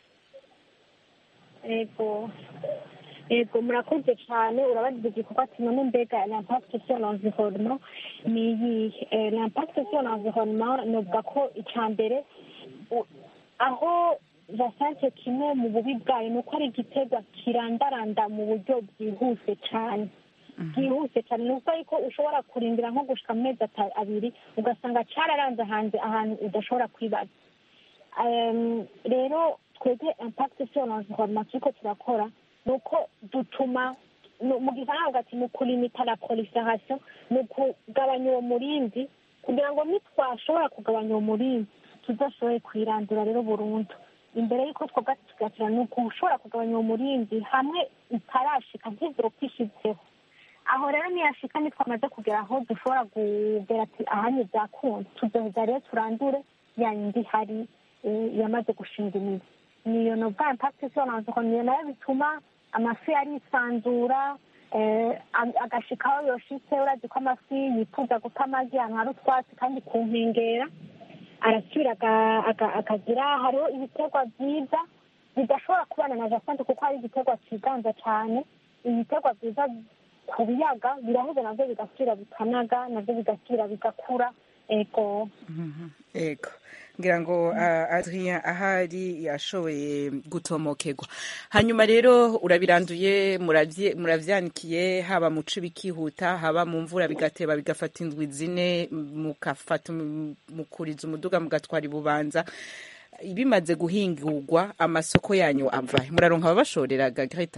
ego ego murakoze cyane urabagize igikorwa ati none mbega l'impact sur l'environnement ni iyihe Eh, l'impact sur l'environnement novuga ko icya mbere u- aho jasante kimwe mu bubi bwayo ni uko ari igiterwa kirandaranda mu buryo bwihuse cyane bwihuse cyane ni ukuvuga yuko ushobora kurindira nko gushika mu mezi ata- abiri ugasanga cyararanze hanze ahantu udashobora kwibaza Em, rero twebwe impact sur l'environnement turiko turakora ni uko dutuma nu- mu gifaransa ati ni ukulimita la proliferation ni ukugabanya uwo murindi kugira ngo nitwashobora kugabanya uwo murindi tudashoboye kwirandura rero burundu imbere y'uko twebwe tugatira ni ugushobora kugabanya uwo murindi hamwe itarashika ntizopfa ishitseho aho rero niyashika nitwamaze kugera aho dushobora kugera ati ahanye byakunda tuzoheza rero turandure ya yindi ihari eh, yamaze gushinga imizi niyo nobwa impact sur l'environnement nayo bituma amafi arisanzura eh, ag- agashika aho yoshitse urazi ko amafi yifuza guta amagi ahantu hari utwatsi kandi ku nkengera arasubira aga- aga- akagira hariho ibiterwa byiza bidashobora kubana na jasante kuko hari igiterwa cyiganza cyane ibiterwa byiza ku biyaga biraheze navyo bigasubira bikanaga navyo bigasubira bigakura ego ego ngira ngo uh, adrien ahari yashoboye gutomokerwa hanyuma rero urabiranduye muravye- muravyanikiye haba mu ci bikihuta haba mu mvura bigateba bigafata indwi zine mukafata um- mukuriza umuduga mugatwara ibubanza bimaze guhingurwa amasoko yanyu avahe muraronka ababashoreraga greta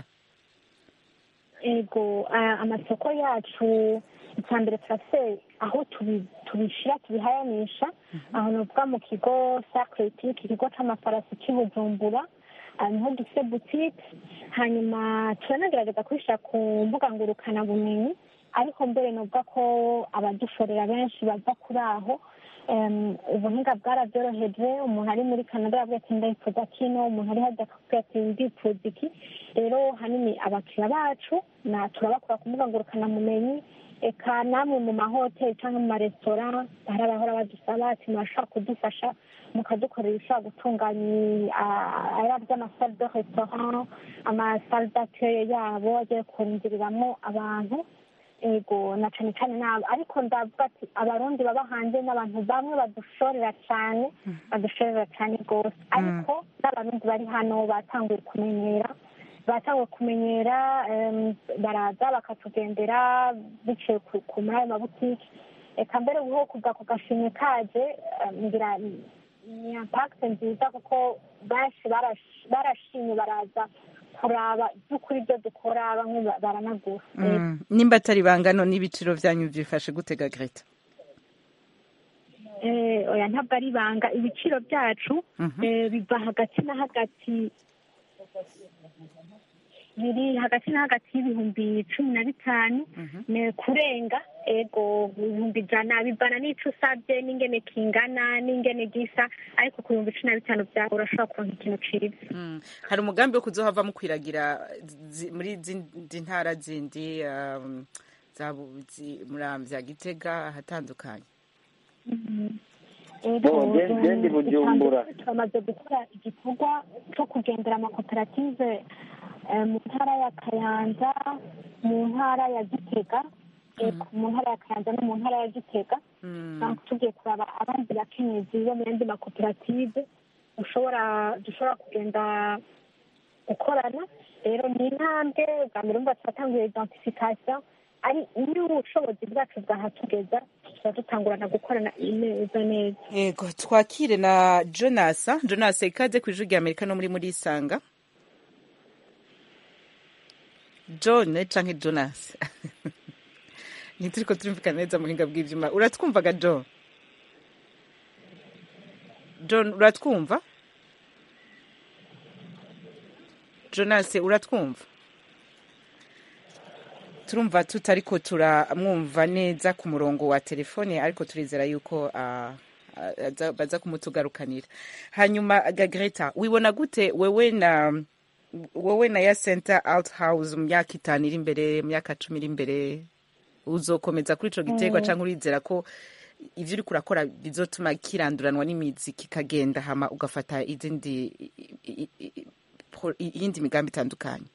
ego ah, amasoko yacu icya mbere turafise aho tubi- tubishira tubihayanisha aho novuga mu kigo sacretic ikigo c'amafarasi c'i bujumbura ah, niho dufise boutique hanyuma turanagerageza kubishira ku mbuga ngurukana bumenyi ariko mbere novuga ko abadushorera benshi bava kuri aho Em, ubuhinga bwarabyoroheje umuntu ari muri canada yavuga ati ndifuza kino umuntu ari hajya akakubwira ati ndifuza iki rero hanini abakiriya bacu na turabakora ku mbuga ngurukanamumenyi eka namwe mu mahoteli cyangwa mu maresitora hari abahora badusaba ati murashobora kudufasha mukadukorera ibishobora gutunganya ah, ari by'amasale de restaurant amasale d'accueil yabo agiye kurindiriramwo abantu ego na cane cane nabo ariko ndavuga ati abarundi baba hanze n'abantu bamwe badushorera cane badushorera cane rwose ariko n'abarundi bari hano batanguye kumenyera batanguye kumenyera em, baraza bakatugendera biciye ku- ku muri ayo mabutiki eka mbere ubu kuva ku gashimwe kaje em, ngira ni impact nziza kuko benshi barash- barashimye baraza kuraba by'ukuri ibyo dukora bamwe ba- baranagura mm. nimba atari bangano n'ibiciro vyanyu vyifashe gutega greta eh, oya ntabwo ari ibanga ibiciro byacu Mhm. eh, biva hagati na hagati biri hagati na hagati y'ibihumbi cumi na bitanu ne kurenga ego ibihumbi ijana bivana n'ico usabye n'ingene kingana n'ingene gisa ariko ku bihumbi cumi na bitanu byawe urashobora kuronka ikintu ciza Mm. hari umugambi wo kuzohava mukwiragira zi- muri zindi ntara zindi um, za Bu- zi- muramvya gitega ahatandukanye Ego, Bo, je- je ndi eh, Bujumbura. turamaze gukora igikorwa cyo kugendera amakoperative eh, mu ntara ya kayanza mu ntara ya gitega ego, mu ntara ya kayanza no mu ntara ya gitega Donc, tugiye kuraba abandi bakenyezi bo mu yandi makoperative dushobora dushobora kugenda gukorana rero ni intambwe bwa mbere umva turatanguye identification ari n'ubushobozi bwacu bwahatugeza tuba dutangurana gukorana neza neza yego twakire na jonas jonas ikaze ku ijwi rya amerika no muri muri isanga john canke jonas ntituriko turumvikana neza mu buhinga bw'ivyuma uratwumvaga john john uratwumva jonas uratwumva turumva tutariko turamwumva neza ku murongo wa telefone ariko turizera yuko ah, ah, aza- baza kumutugarukanira hanyuma gagreta wibona gute wewe na wowe na ya center out house mu myaka itanu iri imbere mu myaka cumi iri imbere uzokomeza kuri ico giterwa Mm. canke urizera ko ivyo uriko urakora bizotuma kiranduranwa n'imizi kikagenda hama ugafata izindi i- i- i- pro- iyindi migambi itandukanye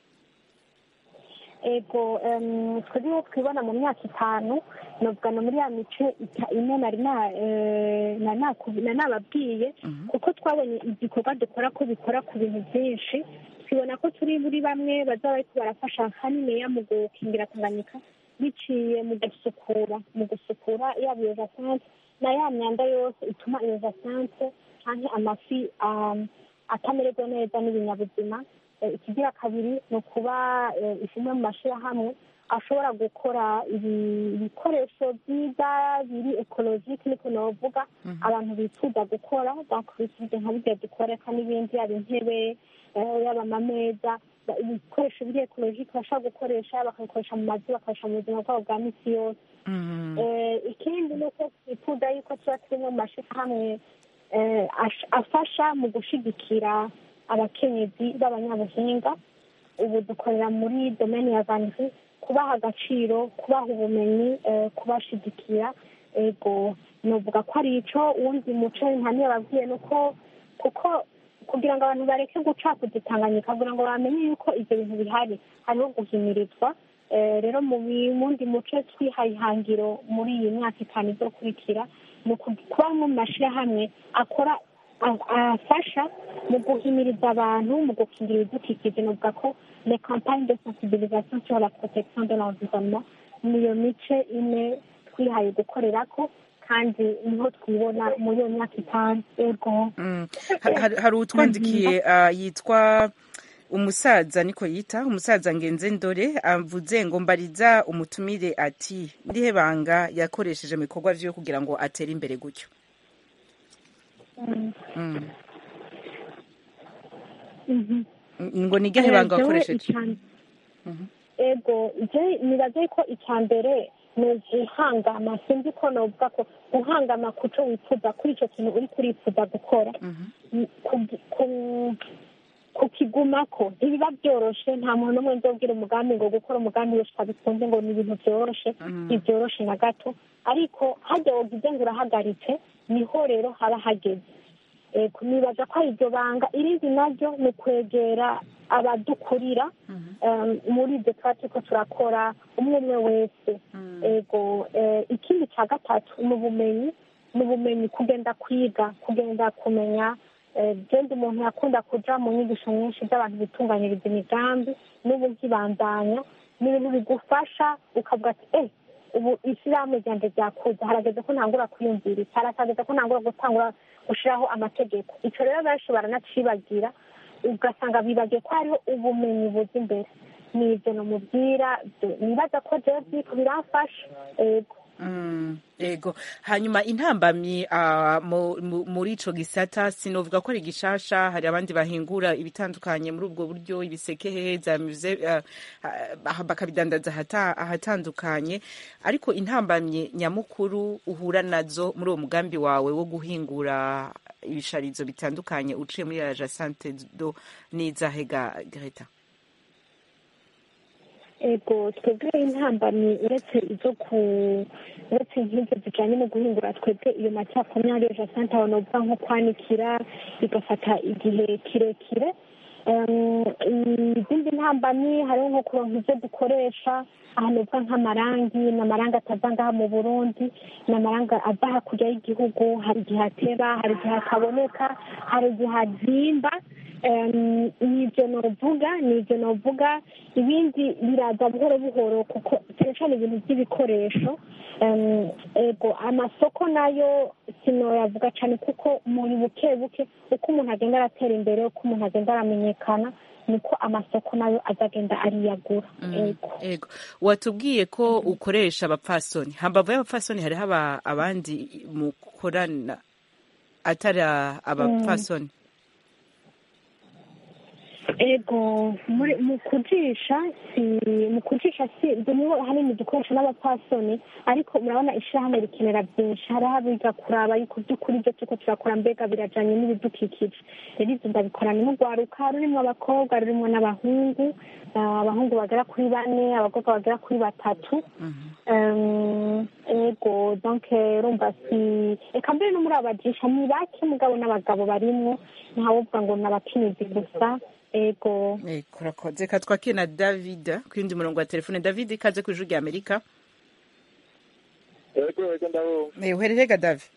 ego em, twebwe twibona mu myaka itanu novuga no muri ya mice ita- ine nari na- eh, na- naku- na nababwiye kuko twabonye igikorwa dukora ko bikora ku bintu byinshi twibona ko turi muri bamwe bazaba bariko barafasha haniniya mu gukingira tanganyika biciye mu gusukura mu gusukura yaba iyo jasante na ya myanda yose ituma iyo jasante canke amafi um, atamererwa neza n'ibinyabuzima Eh, ikigira kabiri ni ukuba eh, imwe mu mashyirahamwe ashobora gukora ibi- ibikoresho byiza biri ekologike niko navuga abantu bifuza gukora donc bifuza nka birya dukoreka n'ibindi yaba intebe eh, yaba amameza ba- ibikoresho biri ekologike bashobora gukoresha bakabikoresha mu mazu bakakoresha mu buzima bwabo bwa misi yose Eh, ikindi ni uko twifuza yuko tuba turimo mu mashyirahamwe eh, ash- afasha mu gushigikira abakenyezi b'abanyabuhinga ubu dukorera muri domeni ya vanisi kubaha agaciro kubaha ubumenyi eh, kubashigikira ego novuga ko ari ico uwundi muco ntani yababwiye nuko kuko kugira ngo abantu bareke guca kudutanganyika kugira ngo bamenye yuko ivyo bintu bihari hariho guhimirizwa Eh, rero mu bi- mundi muco twihaye ihangiro muri iyi myaka itanu izokurikira ni uku- kuba mu mashyirahamwe akora a- afasha mu guhimiriza abantu mu gukingira ibidukikije novuga ko les campagnes de sensibilisation sur la protection de l'environnement niyo mice ine twihaye gukorerako kandi niho twibona muri iyo myaka itanu ego Mm. Ha- hari hari utwandikiye ah, yitwa umusaza niko yita umusaza ngenze ndore avuze ngo mbariza umutumire ati ndihe banga yakoresheje mu bikorwa vyo kugira ngo atere imbere gutyo Mm. Mm. Mhm. ngo ni irihe banga Eh, jewe wakoresheje ican- ego je nibaze ko icya mbere ni uguhangama sinzi ko novuga ko guhangama ku cyo wifuza kuri icyo kintu uri kurifuza gukora ku- ku- kukigumako ntibiba byoroshe nta muntu n'umwe nzobwira umugambi ngo gukora umugambi wese abikunze ngo ni ibintu byoroshe ntibyoroshe na gato ariko hajya wogize ngo urahagaritse niho rero haba hageze Eh, nibaza ko ari iryo banga irindi naryo ni ukwegera abadukurira um, muri ibyo tuba turiko turakora umwe umwe wese ego eh, ikindi cya gatatu ni ubumenyi ni ubumenyi kugenda kwiga kugenda kumenya eh, genda umuntu yakunda kuja mu nyigisho nyinshi z'abantu bitunganyiriza imigambi n'ubu nkibandanya ni ibintu bigufasha ukavuga ati eh ubu ishyirahamwe ryanjye ryakuze harageze ko ntangura kwiyumvira iki harageze ko ntangura gutangura gushiraho amategeko ico rero benshi baranacibagira ugasanga bibagiye ko hariho ubumenyi buza imbere ni ibyo namubwira byo- nibaza ko jewe byiko biramfasha ego Mm, ego hanyuma intambamyi ah, mu- mu- muri ico gisata sinovuga ko ari gishasha hari abandi bahingura ibitandukanye muri ubwo buryo ibiseke hehe za musée ah, ah, bakabidandaza ahata- ahatandukanye ariko intambamyi nyamukuru uhura nazo muri uwo mugambi wawe wo guhingura ibisharizo bitandukanye uciye muri la sante do n'izahega Greta ego twebwe intambamyi uretse izo ku uretse nk'izo zijyanye no guhingura twebwe iyo macyakomyari ya santa banovuga nko kwanikira bigafata igihe kirekire Em, izindi ntambamyi hariho nko kuronka ibyo dukoresha ahantu uvuga nk'amarangi ni amarangi atava ngaha mu burundi ni amarangi ava hakurya y'igihugu hari igihe ateba hari igihe ataboneka hari igihe azimba Em, ni ibyo novuga ni ibyo novuga ibindi biraza buhoro buhoro kuko cyane cyane ibintu by'ibikoresho Em, ego amasoko nayo sinoyavuga cyane kuko muri buke buke uko umuntu agenda aratera imbere uko umuntu agenda aramenyekana niko amasoko nayo azagenda ariyagura ego ego watubwiye ko ukoresha abapfasoni hambavu y'abapfasoni hariho aba- abandi mukorana atari abapfasoni ego muri mu kujisha si mu kujisha si bimwe hanini dukoresha n'abapfasoni ariko murabona ishyirahamwe rikenera byinshi hariho abiga kuraba yuko by'ukuri ibyo turiko turakora mbega birajanye n'ibidukikije rero ivyo ndabikorana n'urwaruka rurimwo abakobwa rurimwo n'abahungu Ah, abahungu bagera kuri bane abakobwa bagera kuri batatu Em, ego donc urumva si eka mbere no muri abajisha ni bake mugabo n'abagabo barimwo ntawovuga ngo ni abakenyezi gusa ego ego urakoze reka twakire na david ku yundi murongo wa telefone david ikaze ku ijuru rya amerika yego yego ndabumva Eh, uherereye ga david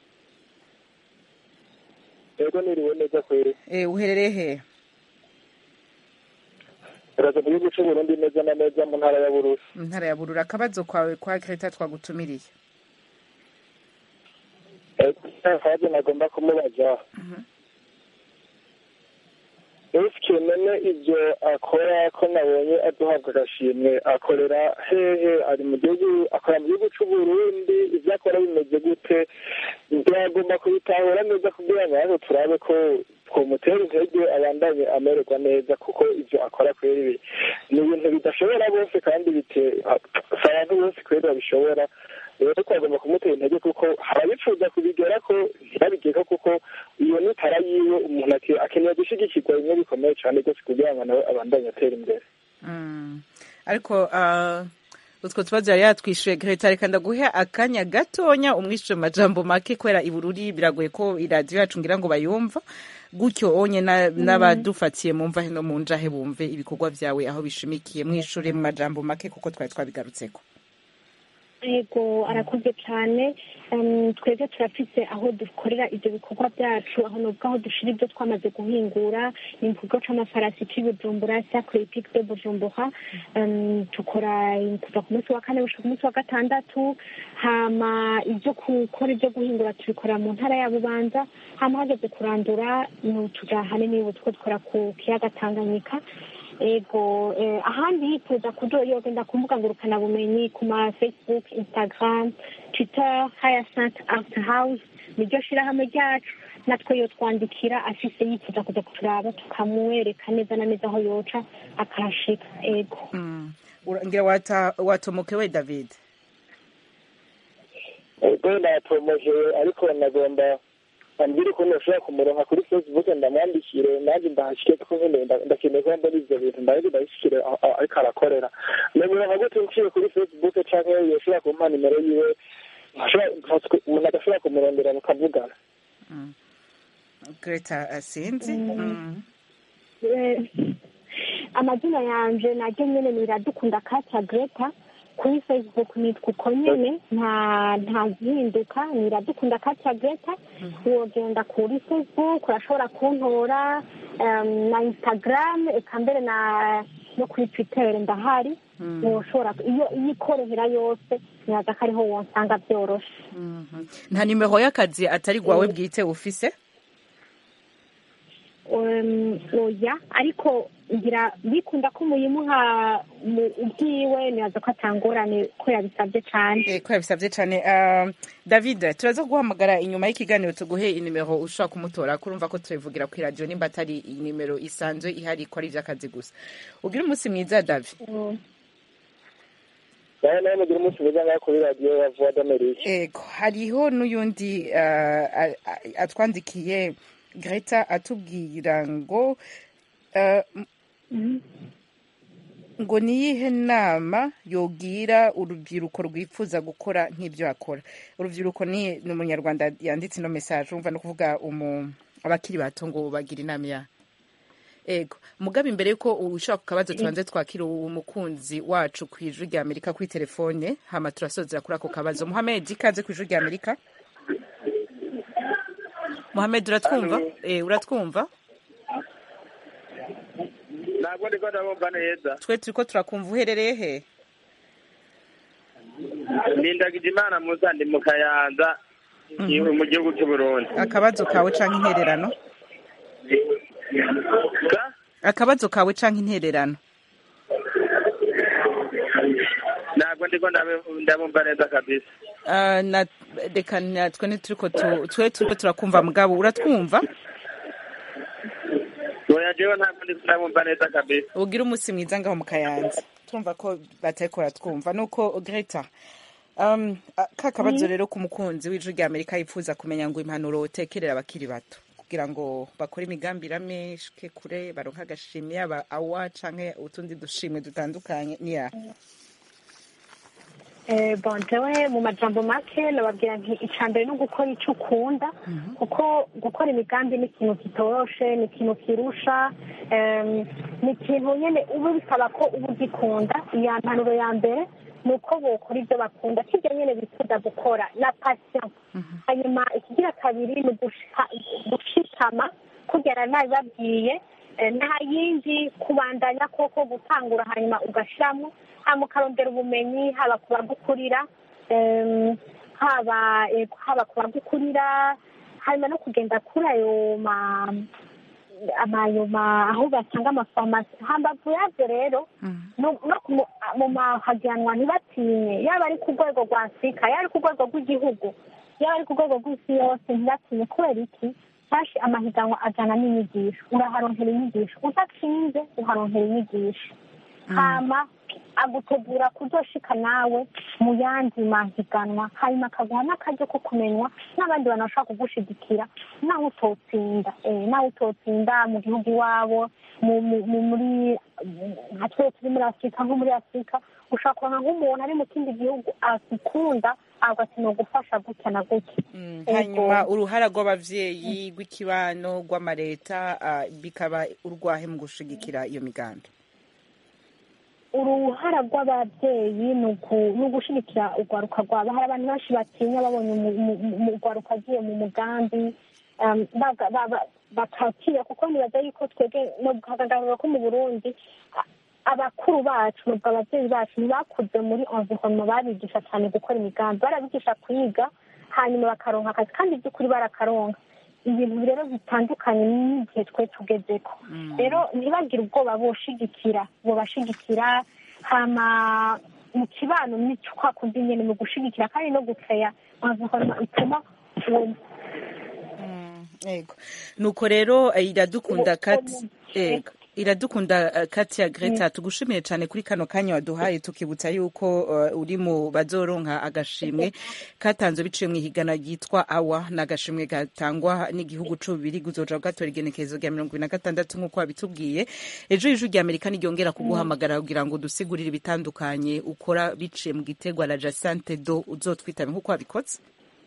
yego niriwe neza kweri Eh, uherereye hehe uraza mu gihugu c'uburundi neza na neza mu ntara ya bururi mu ntara ya burura akabazo kwawe kwa greta twagutumiriye akabazo nagomba kumubaza ese none ibyo akora ko nabonye aduhabwa agashimwe akorera hehe ari mu gihugu akora mu gihugu c'uburundi ibyo akora bimeze gute byagomba kubitahura neza kugira ngo natwe turabe ko twomutera intege abandanye amererwa neza kuko ibyo akora kweri ni ibintu bidashobora bose kandi bite si abantu bose kweri babishobora rero twagomba kumutera intege kuko harabifuza kubigera ko ntibabigeko kuko iyo nitara yiwe umuntu ake- akeneye gushyigikirwa bimwe bikomeye cyane rwose kugira ngo nawe abandanye atera imbere Mm. ariko ah, utwo tubazo yari yatwishuye greta reka ndaguhe akanya gatonya umwishure mu majambo make kubera ibururi biragoye ko iradiyo yacu ngira ngo bayumva gutyo onye na- n'abadufatiye mu mva no mu njahe bumve ibikorwa vyawe aho bishimikiye mwishure mu majambo make kuko twari twabigarutseko ego arakoze cyane Em, twebwe turafise aho dukorera ibyo bikorwa byacu aho nubwo aho dushira ibyo twamaze guhingura ni mu kigo c'amafarasi c'i bujumbura sacre pic de bujumbura Em, tukora kuva ku munsi wa kane gushika ku munsi wa gatandatu hama ibyo gukora ibyo guhingura tubikorera mu ntara ya bubanza hama hageze kurandura ni tuja hanini ubu two dukora ku kiyaga tanganyika ego eh, ahandi yifuza kujo yogenda ku mbuga ngurukanabumenyi ku ma facebook instagram twitter hyacinth art house niryo shirahamwe ryacu natwe yo twandikira afise yifuza kuja kuturaba tukamwereka neza na neza aho yoca akahashika ego Mm. Ura- ngira wata- watomokewe david ubwo ndatomojewe ariko nagomba ambwira ukuntu ushobora kumuronka kuri facebook ndamwandikire nanjye ndahashike kuko nyine nda- ndakeneye ko mbona ivyo bintu ndaje ndabishikire aho- aho ariko arakorera namuronka gute nciye kuri facebook canke yoshobora kumpa nimero yiwe nkashobora- umuntu agashobora kumurondera mukavugana greta ah, sinzi Mm. Eh, amazina yanje naryo nyene ni iradukunda katya greta kuri facebook nitwa uko nyene nta nta gihinduka ni iradukunda katya greta wogenda kuri facebook urashobora kuntora em, na instagram eka mbere na no kuri twitter ndahari woshobora iyo iyo ikorohera yose nyaza ko ariho wonsanga byoroshe nta nimero y'akazi atari gwawe bwite ufise um, oya ariko ngira bikunda ko muyimuha mu ubwiwe nibaza ko atangorane ko yabisabye cane Eh, ko yabisabye cyane Ah, david turaza guhamagara inyuma y'ikiganiro tuguhe inimero ushobora kumutora kurumva ko tubivugira ku iradiyo nimba atari inimero isanzwe ihari ko ari iby'akazi gusa ugire umunsi mwiza david nawe nawe mugira umunsi mwiza ngaho kuri radiyo ya vuwa d'amerika ego hariho n'uyundi ah, a- a- atwandikiye greta atubwira ngo ah, m- ngo niyihe nama yogira urubyiruko rwifuza gukora nk'ibyo akora urubyiruko ni ni umunyarwanda yanditse ino mesaje urumva no kuvuga umu abakiri bato ngo bagira inama ya ego mugabe imbere yuko ushaka ku kabazo tubanze twakira umukunzi wacu ku ijwi rya amerika kuri telefone hama turasozera kuri ako kabazo muhamed ikaze ku ijwi rya amerika muhamed uratwumva eh, uratwumva ntabwo ndiko ndabumva neza twe turiko turakumva uherereye he nindagije imana musa ndi mu kayanza Mhm. mu gihugu cy'uburundi akabazo kawe canke intererano akabazo kawe canke intererano ntabwo ndiko ndabe- ndabumva neza kabisa Ah, na reka natwe ntituriko tu- twe turiko turakumva mugabo uratwumva oya jewe ntabwo ndiko ndabumva neza kabisa ugira umunsi mwiza ngaho mu kayanza turumva ko batariko baratwumva nuko greta um, a- ka kabazo Mhm. rero ku mukunzi w'ijwi rya amerika yifuza kumenya ngo impanuro utekerera abakiri bato kugira ngo bakore imigambi irameshwe kure baronke agashimwe yaba awa canke utundi dushimwe dutandukanye niya Eh, bon jewe mu majambo make nababwira nti ica mbere ni ugukora icyo ukunda kuko gukora imigambi ni ikintu kitoroshe ni ikintu kirusha em, ni ikintu nyine uba bisaba ko uba ugikunda iya mpanuro ya mbere ni uko bokora ibyo bakunda sibyo nyine bifuza gukora na pasiyo hanyuma ikigira kabiri ni ugusha- gushikama kugera nabibabwiye eh, nta yindi kubandanya koko gutangura hanyuma ugashiramo hanyuma ukarondera ubumenyi haba ku bagukurira em, haba eh, haba ku bagukurira hanyuma no kugenda kuri ayo ma amayo ma aho basanga amafarumasi hambavu yabyo rero no no ku mu- mu mahaganwa ntibatinye yaba ari ku rwego rwa afurika yaba ari ku rwego rw'igihugu yaba ari ku rwego rw'isi yose ntibatinye kubera iki hashi amahiganwa ajana n'inyigisho uraharonkera inyigisho udatsinze uharonkera inyigisho hama agutegura kuzoshika nawe mu yandi mahiganwa hanyuma akaguha n'akaryo ko kumenywa n'abandi bantu bashobora kugushigikira naho utotsinda eh, naho utotsinda mu gihugu iwabo mu- mu- mu- muri nka twese turi muri afurika nko muri afurika ushobora kuronka nk'umuntu ari mu kindi gihugu agukunda ahubwo ati ni ugufasha gutya na gutya hanyuma uruhara rw'abavyeyi rw'ikibano rw'amareta ah, bikaba urwahe mu gushigikira iyo migambi uruhara rw'ababyeyi ni uku- ni ugushigikira urwaruka rwabo hari abantu benshi batinya babonye umu- umu- umu- urwaruka agiye mu mugambi um, baga- ba- ba- bakatinya kuko nibaza yuko twebwe no guhagarara ko mu burundi a- abakuru bacu nubwo ababyeyi bacu ntibakuze muri environnement babigisha cyane gukora imigambi barabigisha kwiga hanyuma bakaronka akazi kandi by'ukuri barakaronka ibintu rero bitandukanye n'igihe twe tugezeko rero ntibagire ubwoba boshigikira bobashigikira hama mu kibano ni kwa kundi nyene mu gushigikira kandi no gukeya environnement ituma uwo Ego. Nuko rero eh, iradukunda kati ego. Iradukunda eh, kati ya Greta tugushimiye cyane kuri kano kanya waduhaye tukibutsa yuko eh, uri mu bazoronka agashimwe katanzwe biciye mu ihigana ryitwa awa n'agashimwe gatangwa n'igihugu c'ububiri guzoja gatora igenekerezo rya mirongo ibiri na gatandatu nk'uko wabitubwiye ejo ijwi rya amerika niryongera kuguhamagara kugira ngo dusigurire ibitandukanye ukora biciye mu gitegwa la jacente do uzotwitabe nk'uko wabikoze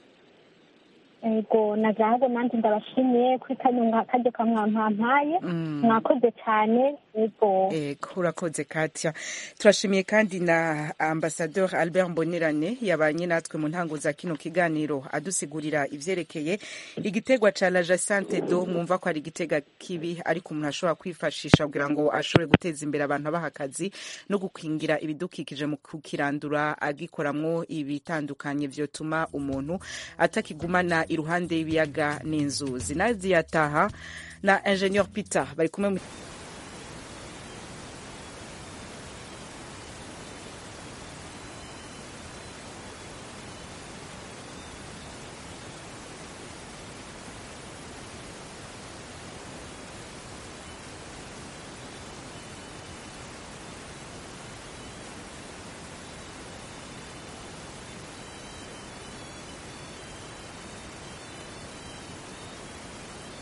ego nazahago nanjye ndabashimiye kuri kano karyo kamwampampaye mwakoze cyane ego Ego, urakoze Katia. Turashimiye kandi na Ambassadeur Albert Mbonerane yabanye natwe mu ntango za kino kiganiro adusigurira ivyerekeye igitegwa ca la Jacente do mwumva ko ari igitega kibi ariko umuntu ashobora kwifashisha kugira ngo ashobore guteza imbere abantu abaha akazi no gukingira ibidukikije mu kukirandura agikoramwo ibitandukanye vyotuma umuntu atakigumana iruhande y'ibiyaga n'inzuzi nadia taha na ingenieur peter bari kumwe mu